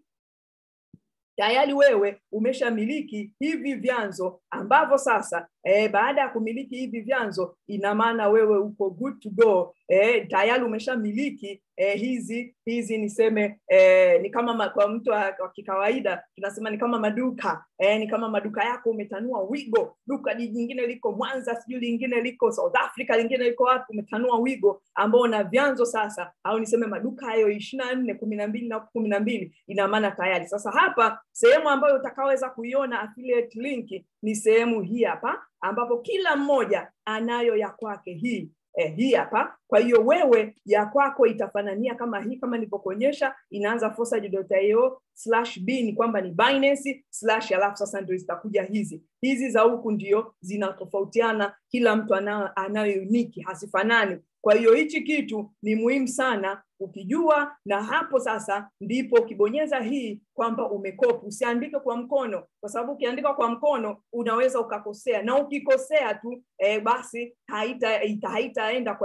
tayari wewe umeshamiliki hivi vyanzo ambavyo sasa e, baada ya kumiliki hivi vyanzo ina maana wewe uko good to go e, tayari umeshamiliki e, hizi hizi niseme e, ni kama ma, kwa mtu wa, wa kikawaida tunasema ni kama maduka e, ni kama maduka yako umetanua wigo duka jingine liko Mwanza sijui lingine liko South Africa lingine liko wapi umetanua wigo ambao na vyanzo sasa au niseme maduka hayo ishirini na nne kumi na mbili na kumi na mbili ina maana tayari sasa hapa sehemu ambayo utakaoweza kuiona affiliate link ni sehemu hii hapa ambapo kila mmoja anayo ya kwake hii eh, hii hapa. Kwa hiyo wewe ya kwako itafanania kama hii, kama nilivyokuonyesha, inaanza forsage.io slash b ni kwamba ni Binance slash, alafu sasa ndio zitakuja hizi hizi za huku, ndio zinatofautiana, kila mtu anayo, anayo uniki, hazifanani. Kwa hiyo hichi kitu ni muhimu sana ukijua, na hapo sasa ndipo ukibonyeza hii kwamba umekopi. Usiandike kwa mkono, kwa sababu ukiandika kwa mkono unaweza ukakosea, na ukikosea tu eh, basi haita haitaenda kwa yule mtu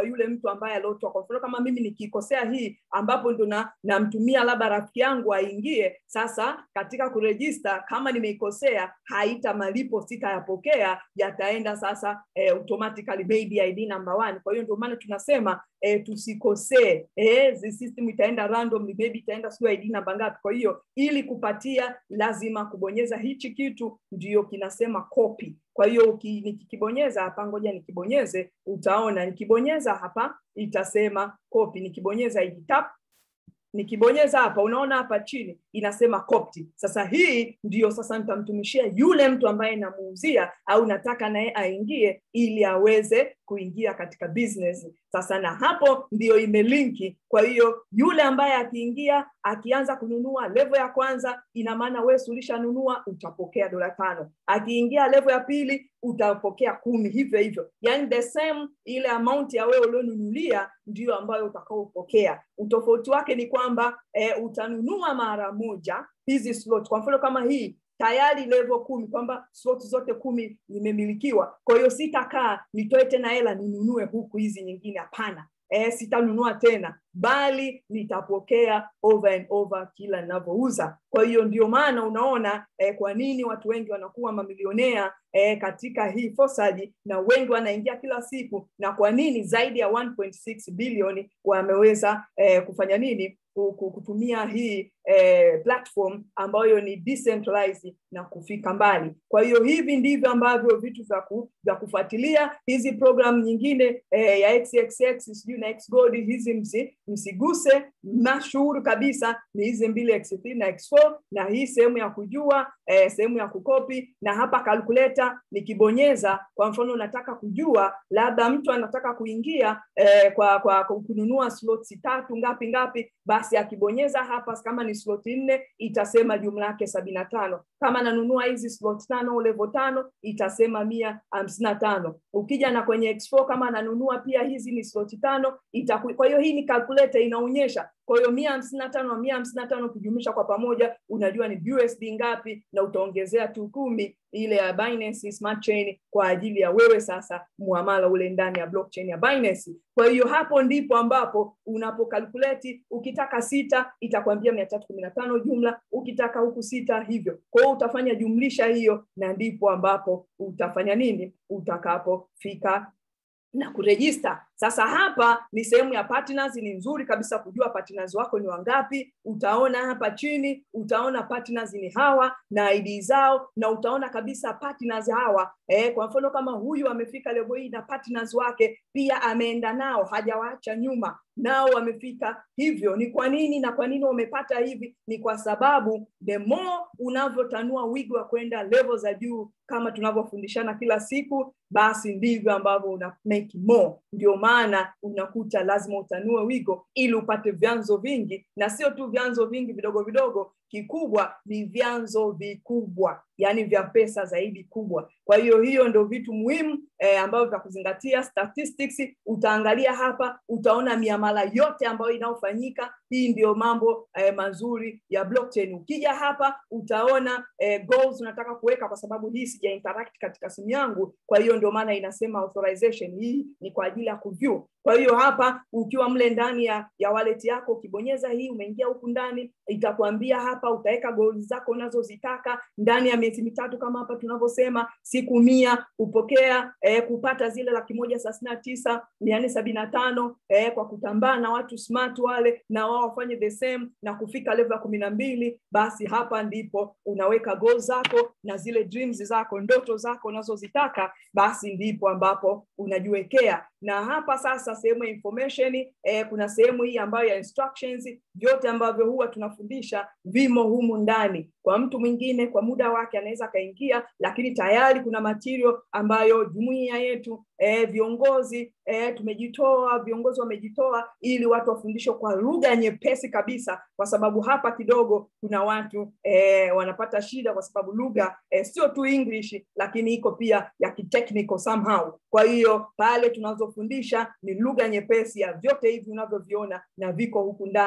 mtu ambaye aliotoa kwa mfano kama mimi nikikosea hii ambapo ndo na namtumia labda rafiki yangu aingie sasa katika kurejista kama nimeikosea haita malipo sitayapokea yataenda sasa eh, automatically maybe id number one kwa hiyo ndio maana tunasema eh, tusikosee eh, zi system itaenda randomly maybe itaenda sio id namba ngapi kwa hiyo ili kupatia lazima kubonyeza hichi kitu ndio kinasema copy kwa hiyo nikikibonyeza hapa ngoja nikibonyeze utaona nikibonyeza hapa itasema copy nikibonyeza hii tap nikibonyeza hapa unaona hapa chini inasema copy sasa hii ndiyo sasa nitamtumishia yule mtu ambaye namuuzia au nataka naye aingie ili aweze kuingia katika business sasa na hapo ndiyo imelinki kwa hiyo yule ambaye akiingia akianza kununua levo ya kwanza ina maana wewe ulishanunua utapokea dola tano akiingia levo ya pili utapokea kumi hivyo hivyo yani the same ile amount ya wewe ulionunulia ndiyo ambayo utakaopokea utofauti wake ni kwamba e, utanunua mara moja hizi slot kwa mfano kama hii tayari level kumi kwamba slot zote kumi zimemilikiwa kwa hiyo sitakaa nitoe tena hela ninunue huku hizi nyingine hapana e, sitanunua tena bali nitapokea over and over kila ninavyouza kwa hiyo ndio maana unaona eh, kwa nini watu wengi wanakuwa mamilionea eh, katika hii fosaji na wengi wanaingia kila siku na kwa nini zaidi ya 1.6 bilioni wameweza eh, kufanya nini kutumia hii eh, platform ambayo ni decentralized na kufika mbali kwa hiyo hivi ndivyo ambavyo vitu vya ku, vya kufuatilia hizi program nyingine eh, ya xxx sijui na xgod hizi msi, msiguse mashuhuri kabisa ni hizi mbili x3 na x4 na hii sehemu ya kujua eh, sehemu ya kukopi na hapa kalkuleta nikibonyeza kwa mfano nataka kujua labda mtu anataka kuingia eh, kwa, kwa, kwa kununua slots tatu ngapi ngapi basi akibonyeza hapa kama ni slot nne itasema jumla yake sabini na tano kama ananunua hizi slot tano level tano itasema mia hamsini na tano ukija na kwenye x4 kama ananunua pia hizi ni slot tano itaku... kwa hiyo hii ni calculator inaonyesha kwa hiyo mia hamsini na tano na mia hamsini na tano ukijumlisha kwa pamoja unajua ni USD ngapi na utaongezea tu kumi ile ya Binance Smart Chain kwa ajili ya wewe sasa muamala ule ndani ya blockchain ya Binance. Kwa hiyo hapo ndipo ambapo unapokalkuleti, ukitaka sita itakwambia mia tatu kumi na tano jumla, ukitaka huku sita hivyo. Kwa hiyo utafanya jumlisha hiyo, na ndipo ambapo utafanya nini utakapofika na kurejista. Sasa hapa ni sehemu ya partners, ni nzuri kabisa kujua partners wako ni wangapi. Utaona hapa chini, utaona partners ni hawa na ID zao, na utaona kabisa partners hawa eh, kwa mfano kama huyu amefika level hii na partners wake pia ameenda nao, hajawaacha nyuma nao wamefika hivyo. Ni kwa nini na kwa nini wamepata hivi? Ni kwa sababu the more unavyotanua wigo wa kwenda level za juu, kama tunavyofundishana kila siku, basi ndivyo ambavyo una make more. Ndio maana unakuta lazima utanue wigo ili upate vyanzo vingi, na sio tu vyanzo vingi vidogo vidogo, kikubwa ni vyanzo vikubwa, yani vya pesa zaidi kubwa. Kwa hiyo hiyo ndio vitu muhimu eh, ambavyo vya kuzingatia. Statistics utaangalia hapa, utaona miamala yote ambayo inayofanyika. Hii ndio mambo eh, mazuri ya blockchain. Ukija hapa utaona eh, goals unataka kuweka, kwa sababu hii sija interact katika simu yangu, kwa hiyo ndio maana inasema authorization. Hii ni kwa ajili ya kuview. Kwa hiyo hapa ukiwa mle ndani ya, ya wallet yako ukibonyeza hii, umeingia huku ndani, itakwambia hapa utaweka goals zako unazozitaka ndani ya miezi mitatu, kama hapa tunavyosema, siku mia kupokea eh, kupata zile laki moja thelathini na tisa mia nne sabini na tano eh, kwa kutambaa na watu smart wale, na wao wafanye the same na kufika level ya kumi na mbili. Basi hapa ndipo unaweka goals zako na zile dreams zako, ndoto zako unazozitaka, basi ndipo ambapo unajiwekea na hapa sasa sehemu ya information eh, kuna sehemu hii ambayo ya instructions vyote ambavyo huwa tunafundisha vimo humu ndani kwa mtu mwingine kwa muda wake anaweza akaingia lakini tayari kuna material ambayo jumuiya yetu eh, viongozi eh, tumejitoa viongozi wamejitoa ili watu wafundishwe kwa lugha nyepesi kabisa kwa sababu hapa kidogo kuna watu eh, wanapata shida kwa sababu lugha eh, sio tu english lakini iko pia ya kitechnical somehow kwa hiyo pale tunazofundisha ni lugha nyepesi ya vyote hivi unavyoviona na viko huku ndani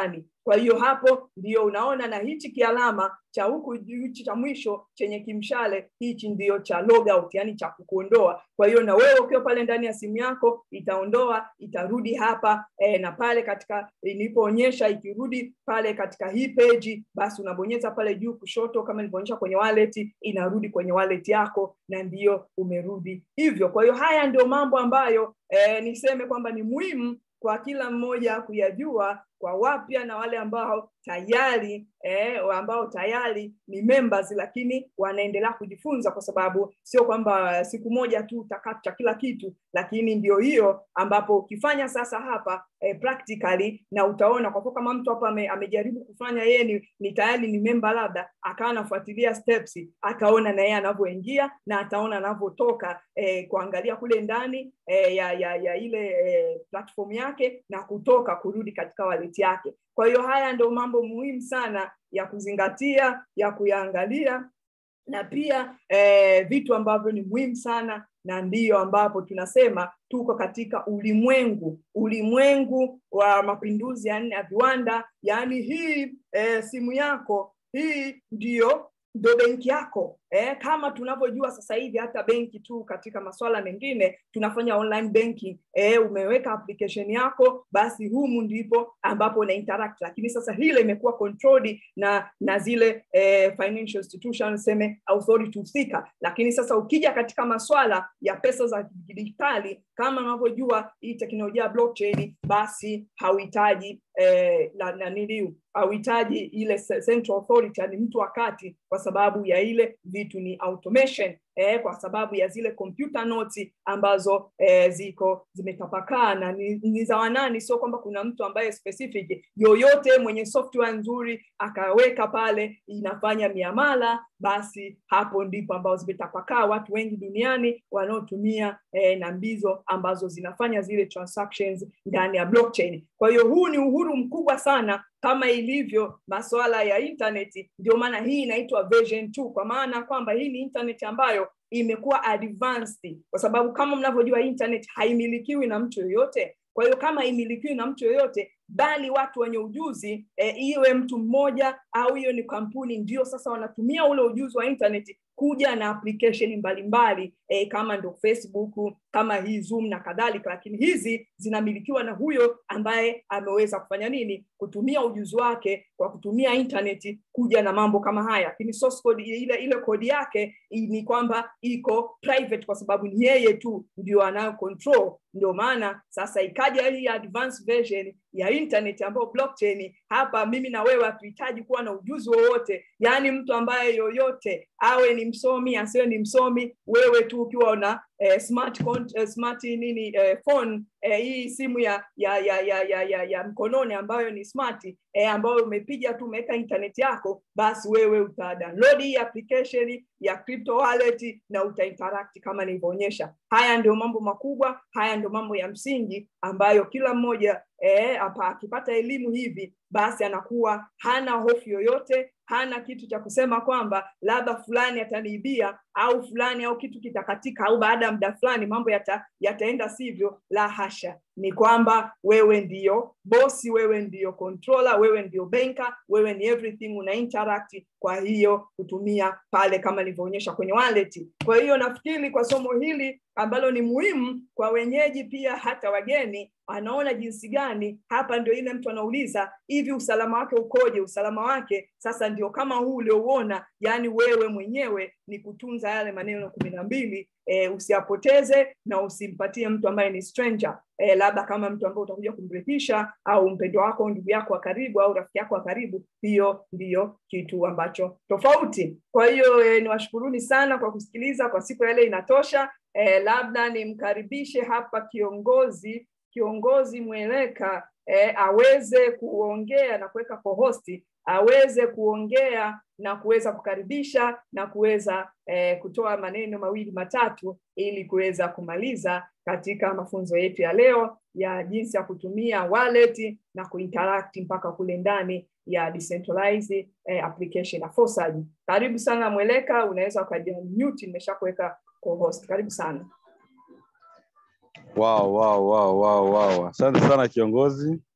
kwa hiyo hapo ndio unaona na hichi kialama cha huku hichi cha mwisho chenye kimshale hichi ndio cha logout yani cha kukuondoa kwa hiyo na wewe ukiwa pale ndani ya simu yako itaondoa itarudi hapa e, na pale katika ilipoonyesha ikirudi pale katika hii page basi unabonyeza pale juu kushoto kama nilivyoonyesha kwenye wallet inarudi kwenye wallet yako na ndiyo umerudi hivyo kwa hiyo haya ndio mambo ambayo e, niseme kwamba ni muhimu kwa kila mmoja kuyajua kwa wapya na wale ambao tayari eh, ambao tayari ni members lakini wanaendelea kujifunza kwa sababu sio kwamba siku moja tu utakata kila kitu lakini ndio hiyo ambapo ukifanya sasa hapa eh, practically na utaona kwa kuwa kama mtu hapa ame, amejaribu kufanya yeye ni, ni tayari ni memba labda akawa anafuatilia steps akaona na yeye anavyoingia na ataona anavyotoka eh, kuangalia kule ndani eh, ya, ya, ya ile eh, platform yake na kutoka kurudi katika wallet yake kwa hiyo haya ndio mambo muhimu sana ya kuzingatia ya kuyaangalia na pia eh, vitu ambavyo ni muhimu sana na ndiyo ambapo tunasema tuko katika ulimwengu ulimwengu wa mapinduzi ya nne ya viwanda yaani hii eh, simu yako hii ndiyo ndo benki yako eh, kama tunavyojua sasa hivi hata benki tu katika masuala mengine tunafanya online banking eh, umeweka application yako basi humu ndipo ambapo una interact lakini sasa hile imekuwa controlled na na zile eh, financial institutions seme authority husika lakini sasa ukija katika maswala ya pesa za kidijitali kama unavyojua hii teknolojia ya blockchain basi hauhitaji eh, na, na niliu hauhitaji ile central authority yani mtu wakati kwa sababu ya ile vitu ni automation eh, kwa sababu ya zile computer notes ambazo eh, ziko zimetapakaa na ni, ni za wanani sio kwamba kuna mtu ambaye specific yoyote mwenye software nzuri akaweka pale inafanya miamala basi hapo ndipo ambao zimetapakaa watu wengi duniani wanaotumia eh, na mbizo ambazo zinafanya zile transactions ndani ya blockchain kwa hiyo huu ni uhuru mkubwa sana kama ilivyo masuala ya intaneti ndio maana hii inaitwa version 2 kwa maana kwamba hii ni internet ambayo imekuwa advanced kwa sababu kama mnavyojua internet haimilikiwi na mtu yoyote kwa hiyo kama haimilikiwi na mtu yoyote bali watu wenye ujuzi e, iwe mtu mmoja au hiyo ni kampuni ndio sasa wanatumia ule ujuzi wa internet kuja na application mbalimbali e, kama ndo facebook kama hii zoom na kadhalika lakini hizi zinamilikiwa na huyo ambaye ameweza kufanya nini kutumia ujuzi wake kwa kutumia internet kuja na mambo kama haya lakini source code ile ile kodi yake ni kwamba iko private kwa sababu ni yeye tu ndio anayo control ndio maana sasa ikaja hii advanced version ya internet ambayo blockchain hapa mimi na wewe hatuhitaji kuwa na ujuzi wowote yaani mtu ambaye yoyote awe ni msomi asiwe ni msomi wewe tu ukiwa una eh, smart cont, eh, smart nini eh, phone eh, hii simu ya ya ya ya ya, ya, ya mkononi ambayo ni smart eh, ambayo umepiga tu umeweka internet yako basi wewe uta download hii application ya crypto wallet na uta interact kama nilivyoonyesha haya ndio mambo makubwa haya ndio mambo ya msingi ambayo kila mmoja eh, hapa akipata elimu hivi basi anakuwa hana hofu yoyote hana kitu cha kusema kwamba labda fulani ataniibia au fulani au kitu kitakatika au baada ya muda fulani mambo yata, yataenda sivyo la hasha ni kwamba wewe ndiyo bosi wewe ndiyo controller wewe ndiyo banker wewe ni everything una interact kwa hiyo kutumia pale kama nilivyoonyesha kwenye wallet kwa hiyo nafikiri kwa somo hili ambalo ni muhimu kwa wenyeji pia hata wageni anaona jinsi gani hapa ndio ile mtu anauliza hivi usalama wake ukoje usalama wake sasa ndio kama huu uliouona yani wewe mwenyewe ni kutunza yale maneno kumi na mbili e, usiyapoteze na usimpatie mtu ambaye ni stranger e, labda kama mtu ambaye utakuja kumrithisha au mpendo wako ndugu yako wa karibu au rafiki yako wa karibu hiyo ndiyo kitu ambacho tofauti kwa hiyo e, niwashukuruni sana kwa kusikiliza kwa siku yale inatosha e, labda nimkaribishe hapa kiongozi kiongozi mweleka eh, aweze kuongea na kuweka kohosti aweze kuongea na kuweza kukaribisha na kuweza eh, kutoa maneno mawili matatu ili kuweza kumaliza katika mafunzo yetu ya leo ya jinsi ya kutumia wallet na kuinteract mpaka kule ndani ya decentralized eh, application ya Fosaji. Karibu sana Mweleka, unaweza ukajamute, nimeshakuweka co-host. Karibu sana. Wow, wow, wow, wow, wow. Asante sana kiongozi.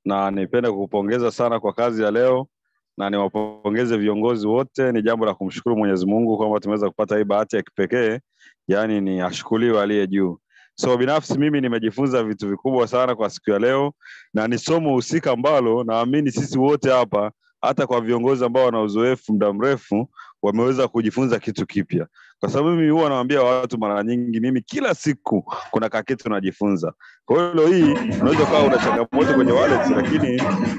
na nipende kukupongeza sana kwa kazi ya leo na niwapongeze viongozi wote. Ni jambo la kumshukuru Mwenyezi Mungu kwamba tumeweza kupata hii bahati ya kipekee, yaani ni ashukuriwe aliye juu. So binafsi mimi nimejifunza vitu vikubwa sana kwa siku ya leo, na ni somo husika ambalo naamini sisi wote hapa, hata kwa viongozi ambao wana uzoefu muda mrefu, wameweza kujifunza kitu kipya, kwa sababu mimi huwa nawaambia watu mara nyingi, mimi kila siku kuna kakitu najifunza. Kwa hiyo leo hii unaweza ukawa una changamoto kwenye wallet, lakini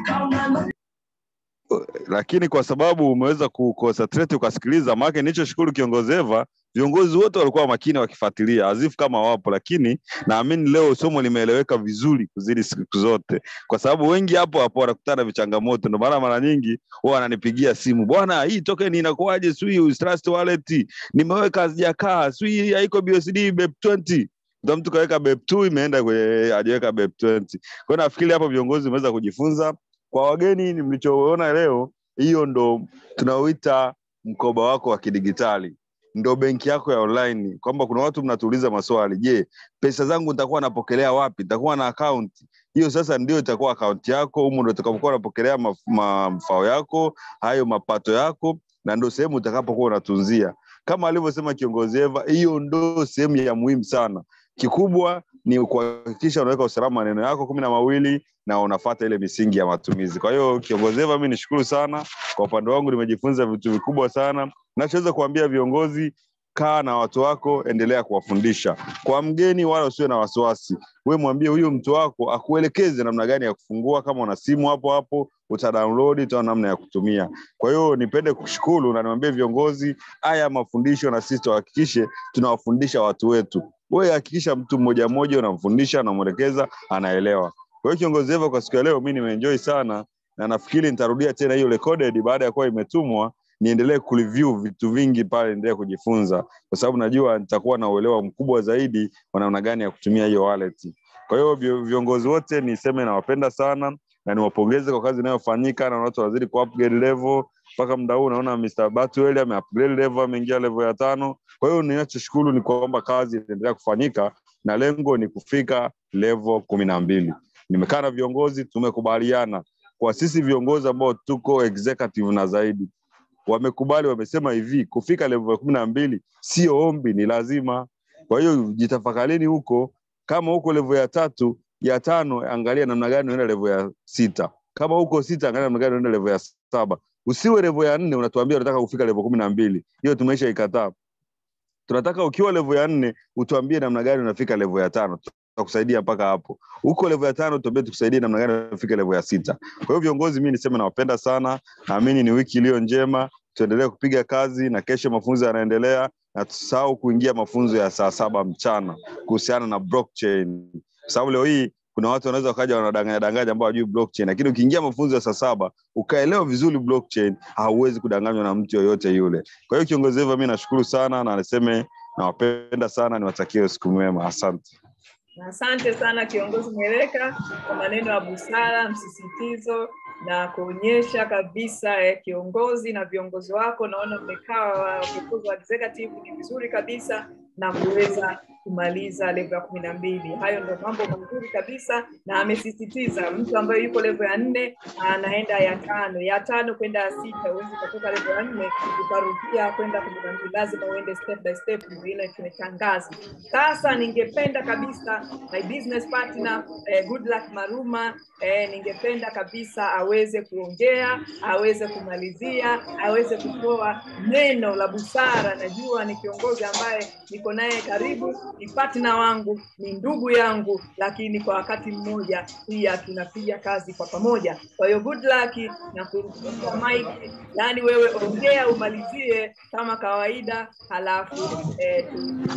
lakini kwa sababu umeweza kuconcentrate ukasikiliza, maana nilichoshukuru kiongozi Eva, viongozi wote walikuwa makini wakifuatilia azifu kama wapo, lakini naamini leo somo limeeleweka vizuri kuzidi siku zote, kwa sababu wengi hapo hapo wanakutana na vichangamoto. Ndio maana mara nyingi wao wananipigia simu, bwana, hii token inakuaje? Sui Trust Wallet nimeweka hazijakaa, sui haiko BSD BEP20 ndio mtu kaweka BEP2 imeenda kwenye hajaweka BEP20. Kwa hiyo nafikiri hapo viongozi wameweza kujifunza kwa wageni mlichoona leo, hiyo ndo tunaoita mkoba wako wa kidigitali, ndo benki yako ya online, kwamba kuna watu mnatuuliza maswali, je, pesa zangu nitakuwa napokelea wapi? Nitakuwa na akaunti hiyo? Sasa ndio itakuwa akaunti yako, humu ndo utakapokuwa unapokelea mafao yako, hayo mapato yako, na ndo sehemu utakapokuwa unatunzia. Kama alivyosema kiongozi Eva, hiyo ndo sehemu ya muhimu sana. Kikubwa ni kuhakikisha unaweka usalama maneno yako kumi na mawili na unafata ile misingi ya matumizi. Kwa hiyo kiongozi Eva, mimi nishukuru sana. Kwa upande wangu nimejifunza vitu vikubwa sana. Nachoweza kuambia viongozi, kaa na watu wako, endelea kuwafundisha. Kwa mgeni wala usiwe na wasiwasi, we mwambie huyu mtu wako akuelekeze namna gani ya kufungua. Kama una simu hapo hapo utadownload, utaona namna ya kutumia. Kwa hiyo nipende kushukuru na niwaambie viongozi, haya mafundisho na sisi tuhakikishe tunawafundisha watu wetu. Wewe hakikisha mtu mmoja mmoja unamfundisha, unamwelekeza, anaelewa. Kwa hiyo kiongozi Eva, kwa siku ya leo mi nimeenjoy sana, na nafikiri nitarudia tena hiyo recorded baada ya kuwa imetumwa, niendelee kureview vitu vingi pale, niendelee kujifunza, kwa sababu najua nitakuwa na uelewa mkubwa zaidi wa namna gani ya kutumia hiyo wallet. Kwa hiyo viongozi wote niseme nawapenda sana na niwapongeze kwa kazi inayofanyika na watu wanazidi ku upgrade level mpaka muda huu unaona Mr. Batwell ame upgrade level ameingia level ya tano. Kwa hiyo ninachoshukuru ni kwamba kazi inaendelea kufanyika na lengo ni kufika level kumi na mbili. Nimekaa na viongozi, tumekubaliana kwa sisi viongozi ambao tuko executive na zaidi, wamekubali, wamesema hivi kufika level ya kumi na mbili sio ombi, ni lazima. Kwa hiyo jitafakarini huko, kama huko level ya tatu ya tano, angalia namna gani unaenda level ya sita. Kama huko sita, angalia namna gani unaenda level ya saba. Usiwe level ya nne unatuambia unataka kufika level kumi na mbili. Hiyo tumeisha ikataa. Tunataka ukiwa level ya nne utuambie namna gani unafika level ya tano tutakusaidia mpaka hapo. Huko level ya tano tuambie tukusaidie namna gani unafika level ya sita. Kwa hiyo viongozi, mimi niseme nawapenda sana, naamini ni wiki iliyo njema, tuendelee kupiga kazi na kesho mafunzo yanaendelea, na tusahau kuingia mafunzo ya saa saba mchana kuhusiana na blockchain, kwa sababu leo hii kuna watu wanaweza wakaja wanadanganya danganya ambao hawajui blockchain, lakini ukiingia mafunzo ya saa saba ukaelewa vizuri blockchain, hauwezi kudanganywa na mtu yoyote yule. Kwa hiyo kiongozi Eva, mimi nashukuru sana na niseme nawapenda sana, niwatakie usiku mwema, asante. Asante sana kiongozi Mweleka kwa maneno ya busara, msisitizo na kuonyesha kabisa eh, kiongozi na viongozi wako, naona mmekaa viongozi wa executive ni vizuri kabisa na kuweza kumaliza level ya kumi na mbili. Hayo ndio mambo mazuri kabisa, na amesisitiza mtu ambaye yuko level ya nne anaenda ya tano, ya tano kwenda ya sita. Huwezi ukatoka level ya nne ukarudia kwenda kumi na mbili, lazima uende step by step, ile tumetangaza. Sasa ningependa kabisa my business partner eh, good luck Maruma eh, ningependa kabisa aweze kuongea, aweze kumalizia, aweze kutoa neno la busara. Najua ni kiongozi ambaye niko naye karibu, ni partner wangu, ni ndugu yangu, lakini kwa wakati mmoja pia tunapiga kazi kwa pamoja. Kwa hiyo good luck na kurudisha mic, yani wewe ongea umalizie kama kawaida, halafu eh,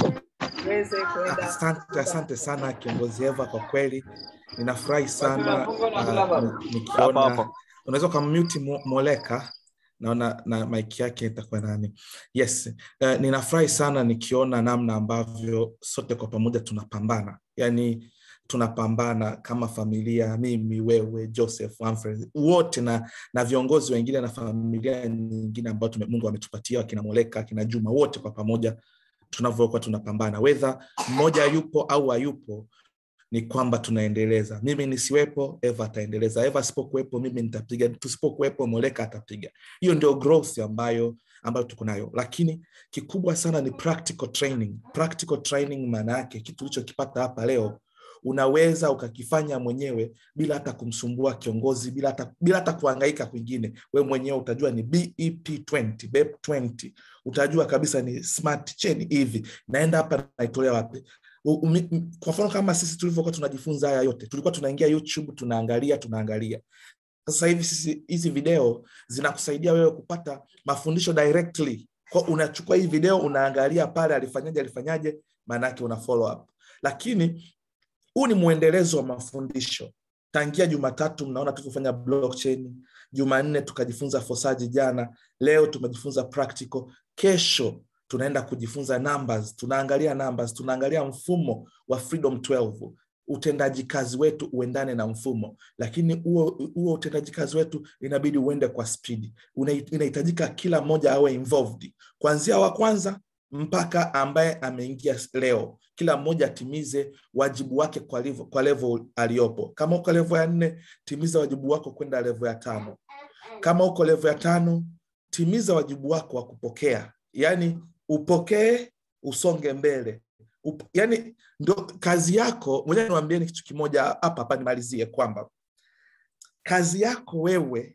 tuweze kwenda. Asante, asante sana kiongozi Eva, kwa kweli ninafurahi sana uh, nikiona unaweza ukamute Moleka naona na mic yake itakuwa nani yes uh, ninafurahi sana nikiona namna ambavyo sote kwa pamoja tunapambana yani tunapambana kama familia mimi wewe joseph Humphrey, wote na na viongozi wengine na familia nyingine ambao mungu ametupatia akina moleka akina juma wote kwa pamoja tunavyokuwa tunapambana wedha mmoja yupo au hayupo ni kwamba tunaendeleza mimi nisiwepo eva ataendeleza eva asipokuwepo mimi nitapiga tusipokuwepo moleka atapiga hiyo ndio growth ambayo ambayo tuko nayo lakini kikubwa sana ni practical training practical training maana yake kitu ulichokipata hapa leo unaweza ukakifanya mwenyewe bila hata kumsumbua kiongozi bila hata, bila hata kuhangaika kwingine we mwenyewe utajua ni bep 20 bep 20 utajua kabisa ni smart chain hivi naenda hapa naitolea wapi kwa mfano kama sisi tulivyokuwa tunajifunza haya yote tulikuwa tunaingia youtube tunaangalia tunaangalia sasa hivi sisi hizi video zinakusaidia wewe kupata mafundisho directly kwa unachukua hii video unaangalia pale alifanyaje alifanyaje maanaake una follow up lakini huu ni mwendelezo wa mafundisho tangia jumatatu mnaona tulivyofanya blockchain jumanne tukajifunza fosaji jana leo tumejifunza practical kesho tunaenda kujifunza numbers tunaangalia numbers tunaangalia mfumo wa freedom 12 utendaji kazi wetu uendane na mfumo lakini huo huo utendaji kazi wetu inabidi uende kwa spidi inahitajika kila mmoja awe involved kuanzia wa kwanza mpaka ambaye ameingia leo kila mmoja atimize wajibu wake kwa level, kwa level aliyopo kama uko level ya nne timiza wajibu wako kwenda level ya tano kama uko level ya tano timiza wajibu wako wa kupokea yaani upokee usonge mbele Up, yani ndo kazi yako moja niwambieni kitu kimoja hapa hapa nimalizie kwamba kazi yako wewe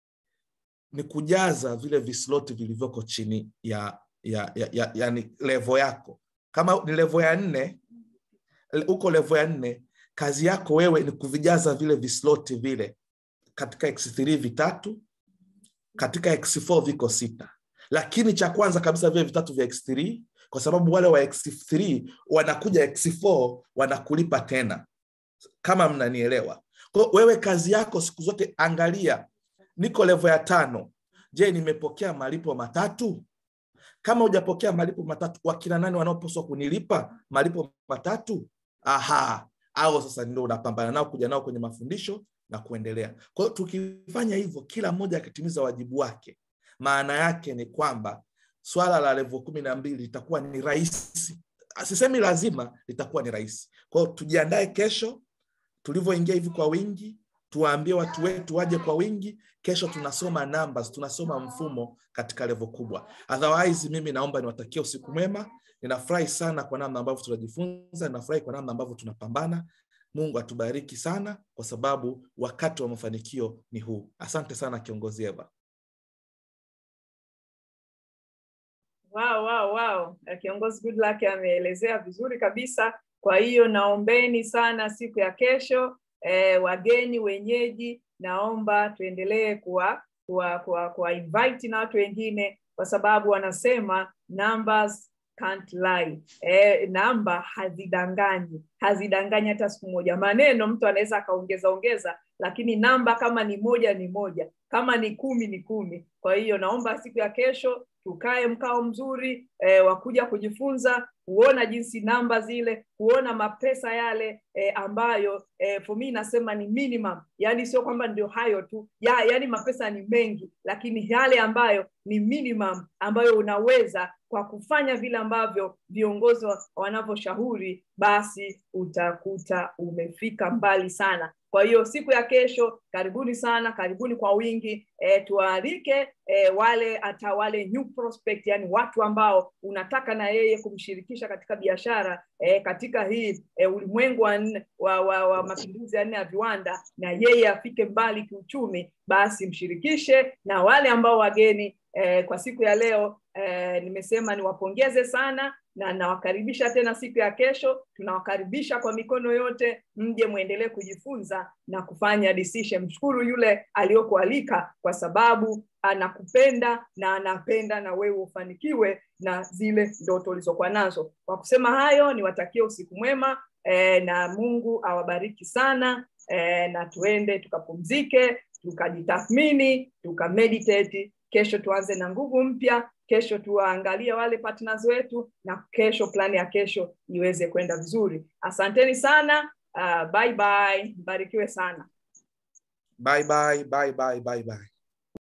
ni kujaza vile visloti vilivyoko chini ya ya, ya, ya yani levo yako kama ni levo ya nne huko levo ya nne kazi yako wewe ni kuvijaza vile visloti vile katika x3 vitatu katika x4 viko sita lakini cha kwanza kabisa vile vitatu vya x3 kwa sababu wale wa x3 wanakuja x4 wanakulipa tena kama mnanielewa kwa wewe kazi yako siku zote angalia niko levo ya tano je nimepokea malipo matatu kama hujapokea malipo matatu wakina nani wanaopaswa kunilipa malipo matatu aha au sasa ndio unapambana nao kuja nao kwenye mafundisho na kuendelea kwa hiyo tukifanya hivyo kila mmoja akitimiza wajibu wake maana yake ni kwamba swala la levo kumi na mbili litakuwa ni rahisi sisemi lazima litakuwa ni rahisi kwao tujiandae kesho tulivyoingia hivi kwa wingi tuwaambie watu wetu waje kwa wingi kesho tunasoma numbers tunasoma mfumo katika levo kubwa otherwise mimi naomba niwatakie usiku mwema ninafurahi sana kwa namna ambavyo tunajifunza ninafurahi kwa namna ambavyo tunapambana mungu atubariki sana kwa sababu wakati wa mafanikio ni huu asante sana kiongozi eva Wow, wow, wow. Kiongozi Goodluck ameelezea vizuri kabisa. Kwa hiyo naombeni sana siku ya kesho eh, wageni wenyeji, naomba tuendelee kuwa kuwa, kuwa, kuwa invite na watu wengine, kwa sababu wanasema numbers can't lie. Eh, namba hazidanganyi, hazidanganyi hata siku moja. Maneno mtu anaweza akaongeza ongeza, lakini namba kama ni moja ni moja, kama ni kumi ni kumi. Kwa hiyo naomba siku ya kesho tukae mkao mzuri eh, wa kuja kujifunza kuona jinsi namba zile kuona mapesa yale eh, ambayo eh, for me nasema ni minimum yani sio kwamba ndio hayo tu ya, yani mapesa ni mengi lakini yale ambayo ni minimum ambayo unaweza kwa kufanya vile ambavyo viongozi wanavyoshauri basi utakuta umefika mbali sana kwa hiyo siku ya kesho karibuni sana karibuni kwa wingi e, tuwaalike e, wale hata wale new prospect yani watu ambao unataka na yeye kumshirikisha katika biashara e, katika hii e, ulimwengu wa, wa, wa, wa mapinduzi ya nne ya viwanda na yeye afike mbali kiuchumi basi mshirikishe na wale ambao wageni e, kwa siku ya leo e, nimesema niwapongeze sana na nawakaribisha tena siku ya kesho tunawakaribisha kwa mikono yote mje mwendelee kujifunza na kufanya decision mshukuru yule aliyokualika kwa sababu anakupenda na anapenda na wewe ufanikiwe na zile ndoto ulizokuwa nazo kwa kusema hayo niwatakie usiku mwema e, na mungu awabariki sana e, na tuende tukapumzike tukajitathmini tukameditate kesho tuanze na nguvu mpya kesho tuwaangalie wale partners wetu na kesho plani ya kesho iweze kwenda vizuri asanteni sana uh, bye bye mbarikiwe sana bye bye bye bye bye bye